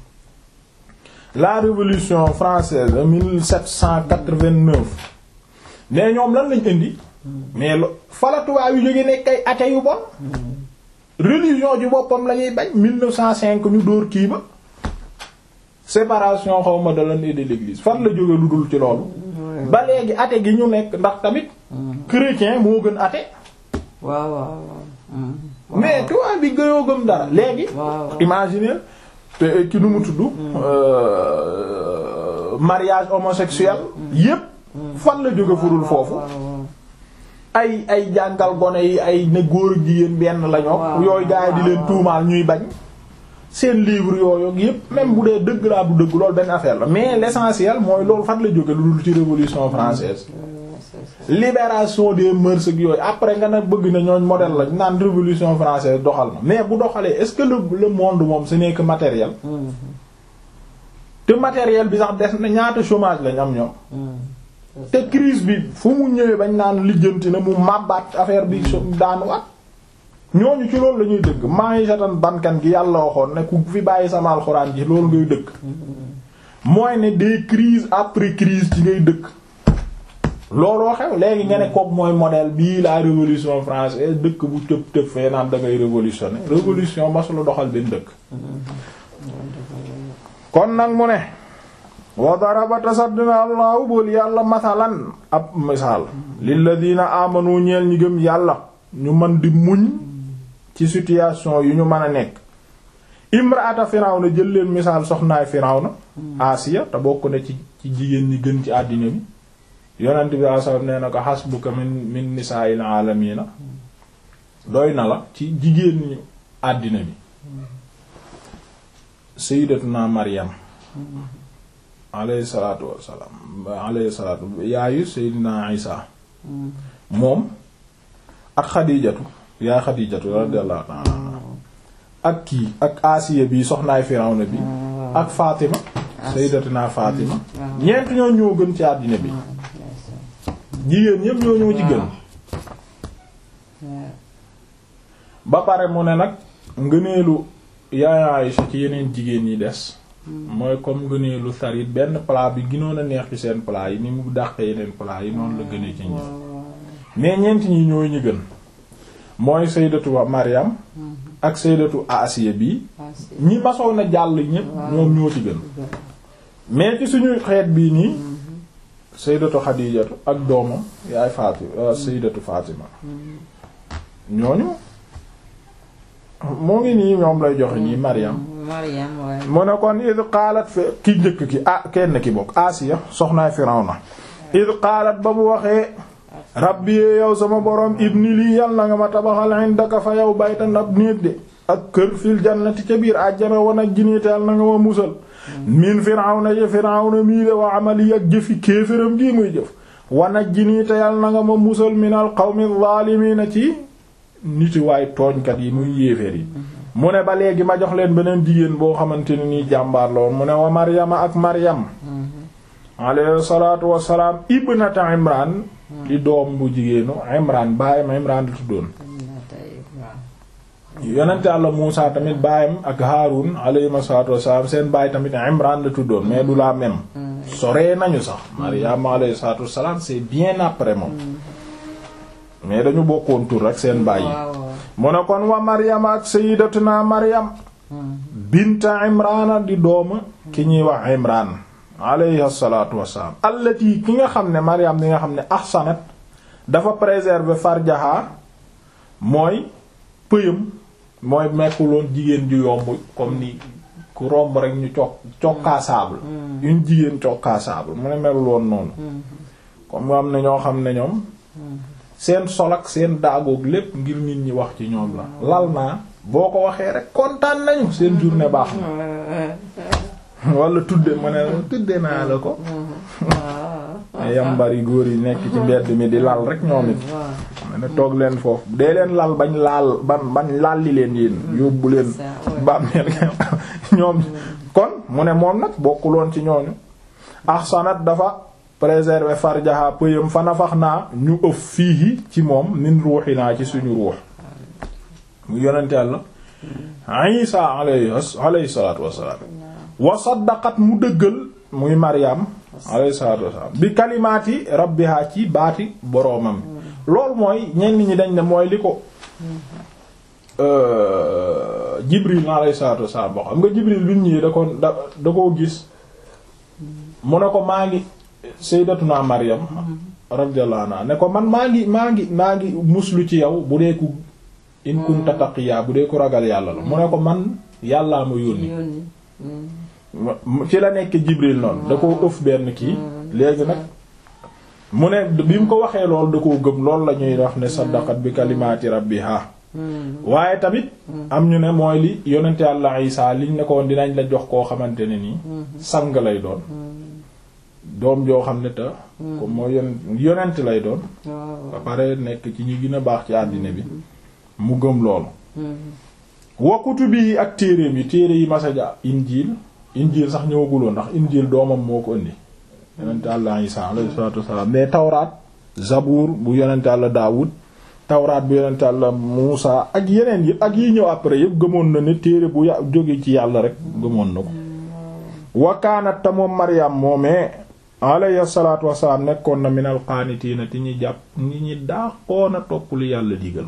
la révolution française de 1789 mais ñoom lan lañ indi mais lo fala tubaab yu jóge nekk ay athées yu bon religion ji boppam la ñuy bañ 1905 ñu dóor kii ba séparation xawma de l'Église et de l'église fan la jóge lu dul ci loolu ba léegi athée gi ñu nekk ndax tamit chrétien moo gën athée waaw waaw mais tubaab bi gënoo gëm dara léegi imaginer te ki nu mu tudd mariage homosexuel yépp fan la jóge furul foofu ay ay jàngal gone yi ay ne góor ak jigéen benn lañoo yooyu gaa yi di leen tuumaal ñuy bañ seen livre yooyu yépp même bu dee dëgg laa du dëgg loolu benn affaire la mais l'essentiel mooy loolu fan la jóge lu dul ci révolution française libération des mœurs ak yooyu après nga nag bëgg na ñooñ modèle la naan révolution française doxal na mais bu doxalee est-ce que le le monde moom ce n'est que matériel te matériel bi sax des na ñaata chômage lañ am ñoom te crise bi fu mu ñëwee bañ naan lijjanti na mu màbbaat affaire bi daanuwaat ñooñu ci loolu la ñuy dëgg maa ngi satan bankan gi yàlla waxoon ne ku fi bàyyi sama alxuraan ji loolu ngay dëkk mooy ne des crises après crise ci ngay dëkk looloo xew léegi nga ne kook mooy modèle bii la révolution française dëkk bu tëb tëb fee naan da ngay révolutionner révolution masula doxal benn dëkk kon nag mu ne wa daraba tasaddna allahu bool yàlla masalan ab misaal lilladina amanu ñeel ñi gëm yàlla ñu mën di muñ ci situation yu ñu mën a nekk imraata firawna jël leen misaal soxnaay firawna asiya te bokk na ci ci jigéen ñi gën ci àddina bi yonent bi asal nee na ko hasbuka min min nisaa'il aalamiina doy na la ci jigéen ñi àddina bi sayyidatuna maryam alayhi salaatu wassalaam alayhi salaatu yaayu sayyidina isa moom ak xadijatu yaa xadijatu radiyallahu ta'ala ak kii ak asiya bi soxnaay firawna bi ak fatima sayyidatuna fatima ñeent ñoo ñoo gën ci àddina bi jigéen ñépp ñoo ñoo ci gën ba pare mu ne nag ngëneelu yaay Aïcha ci yeneen jigéen ñi des mooy comme ngëneelu sarit benn plat bi ginoon a neex ci seen plat yi ni mu dàqee yeneen plat yi noonu la gënee ci ñi mais ñeent ñi ñooy ñu gën mooy sayyidatu Maryam ak sayyidatu Asiya bi ñi masoon a jàll ñépp ñoom ñoo ci gën mais ci suñu xeet bii nii sayyidatu Xadiijatu ak doomam yaay Fatima sayyidatu Fatima ñooñu moo ngi nii ñoom lay joxe nii Maryam Maryam waaye mu ne kon id qaalat fi ki njëkk ki ah kenn ki bokk Asiya soxnaay Firawna id qaalat ba mu waxee rabbi yow sama borom ibni lii yal na nga ma tabaxal indaka fa yow baytan ab néeg de ak kër fil jannati ca biir àjjana wan ak jiniite yal na nga ma musal min Firawna ya Firawna mii de wa amali ak jëfi kéeféram gii muy jëf wan ak jiniite yal na nga ma musal minal qawmi zaalimiina ci niti waay tooñkat yi muy yéeféer yi mu ne ba léegi ma jox leen beneen jigéen boo xamante ne nii jàmbaar la woon mu ne wa maryama ak maryam alayhi salaatu wassalaam ibnata imran di doom bu jigéenu imran baayam imran la tuddoon yonente Yàlla Muusa tamit baayam ak Haarun alayhi salaatu wassalaam seen baay tamit imran la tuddoon mais du la même soree nañu sax maryam alayhi salaatu wassalaam c'est bien après moom mais dañu bokkoon tur rek seen bàyyi mu ne kon wa maryam ak sayyidatuna maryam binta imrana di dooma ki ñuy wax imran alayhi salatu wasalaam allati ki nga xam ne maryam di nga xam ne ahsanat dafa préserver farjaha mooy pëyam mooy mekkuloon jigéen ju yomb comme ni ku romb rek ñu cok cokkaasable une jigéen cokkaasable mu ne melul woon noonu comme nga am ne ñoo xam ne ñoom seen sol ak seen daagoog lépp ngir nit ñi wax ci ñoom la lal naa boo ko waxee rek kontaan nañu seen journée baax na wala tudde mu ne tudde naa la ko yambari góor yi nekk ci mbedd mi di lal rek ñoom it ma ne toog leen foofu dee leen lal bañ laal ban bañ lalli leen yéen yóbbu leen bàmmeel ñoom kon mu ne moom nag bokkuloon ci ñooñu ahsanat dafa préserver farjaha pëyam fa nafax naa ñu ëf fii ci moom min ruuxi naa ci suñu ruux mu yonente Yàlla Isa alayhi alayhi salaatu wassalaam wa saddaqat mu dëggal muy Maryam alayhi salaatu wassalaam bi kalimaati rabbiha ci baati boroomam loolu mooy ñenn ñi dañ ne mooy li ko Jibril alayhi salaatu wassalaam boo xam nga Jibril bi mu ñëwee da ko da da koo gis mu ne ko maa ngi sayyidatuna Maryam radiyallahu anha ne ko man maa ngi maa ngi maa ngi muslu ci yow bu dee ku in kunta taqiya bu dee ku ragal yàlla la mu ne ko man yàllaa ma yónni ci la nekk Jibril noonu da ko ëf benn kii léegi nag mu ne bi mu ko waxee lool da koo gëm loolu la ñuy wax ne saddaqat bi kalimaati rabbiha waaye tamit am ñu ne mooy li yonente yàlla Isaa liñ ne ko dinañ la jox koo xamante ne nii sang lay doon doom joo xam ne te comme moo yon yonent lay doon ba pare nekk ci ñi gën a baax ci àddina bi mu gëm loolu wa kutubi ak téereem yi téere yi masaja injiil injiil sax ñëwaguloon ndax injiil doomam moo ko indi yonent Yàlla Isaa alayhi salaatu wassalaam mais tawraat zabuur bu yonent Yàlla Daawud tawraat bu yonent Yàlla Muusa ak yeneen yi ak yi ñëw après yëpp gëmoon na ne téere bu ya jóge ci yàlla rek gëmoon na ko wa kaanat ta moom Maryam moomee alayhi salaatu wassalaam nekkoon na minal qaanitiina ti ñi jàpp ñi ñi daaxoona topp lu yàlla digal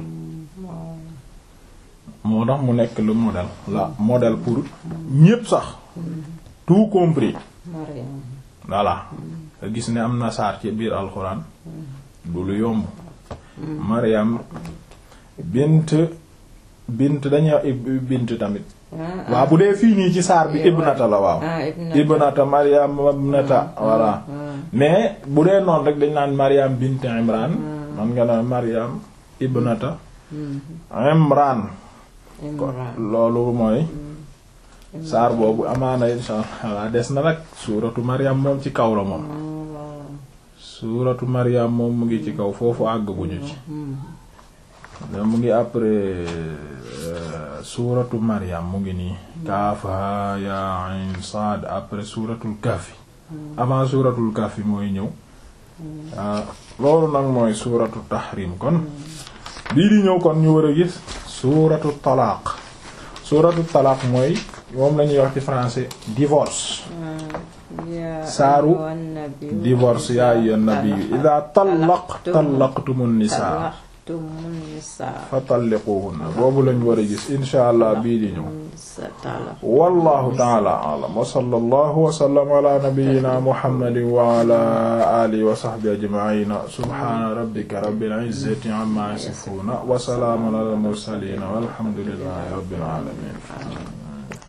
moo tax mu nekk le modèle la modèle pour ñépp sax tout compris voilà nga gis ne am na saar ci biir alxuraan du lu yomb Maryam bint bint dañuy wax bint tamit ah waaw bu dee fii nii ci saar bi Yeah, ibnata la waaw ah ibnata ibnata Maryam ibnata voilà ah mais bu dee noonu rek dañ naan Maryam bint Imran man nga naan Maryam ibnata hmm. Imran kon Imran loolu mooy saar boobu amaana insha Allah des na nag suuratu Maryam moom ci kaw la moom Allah. suuratu Maryam moom mu ngi ci kaw foofu àgg bu ñu ci Hmm. da mu ngi après euh, suuratu Maryam mu ngi nii kaaf haa yaa ayn saad après suuratul kahfi avant suuratul kahfi mooy ñëw ah loolu nag mooy suuratu tahrim kon bii di ñëw kon ñu war a gis suuratu talaaq suuratu talaaq mooy moom lañuy wax ci français divorce Ya Saaru ayyuhan nabiyyu divorce yaa ayyuhan nabiyyu idha tallaq tallaqtumun nisaa Tallaqtumun nisaa fa talliquhunna boobu lañ war a gis insha allah bii di ñëw sa talaq wallahu ta'ala a'lam wa sallallahu wa sallama ala nabiyyina muhammadin wa ala alihi wa sahbihi ajma'in subhana rabbika rabbil izzati amma yasifun wa salamun ala al mursalin walhamdulillahi rabbil alamin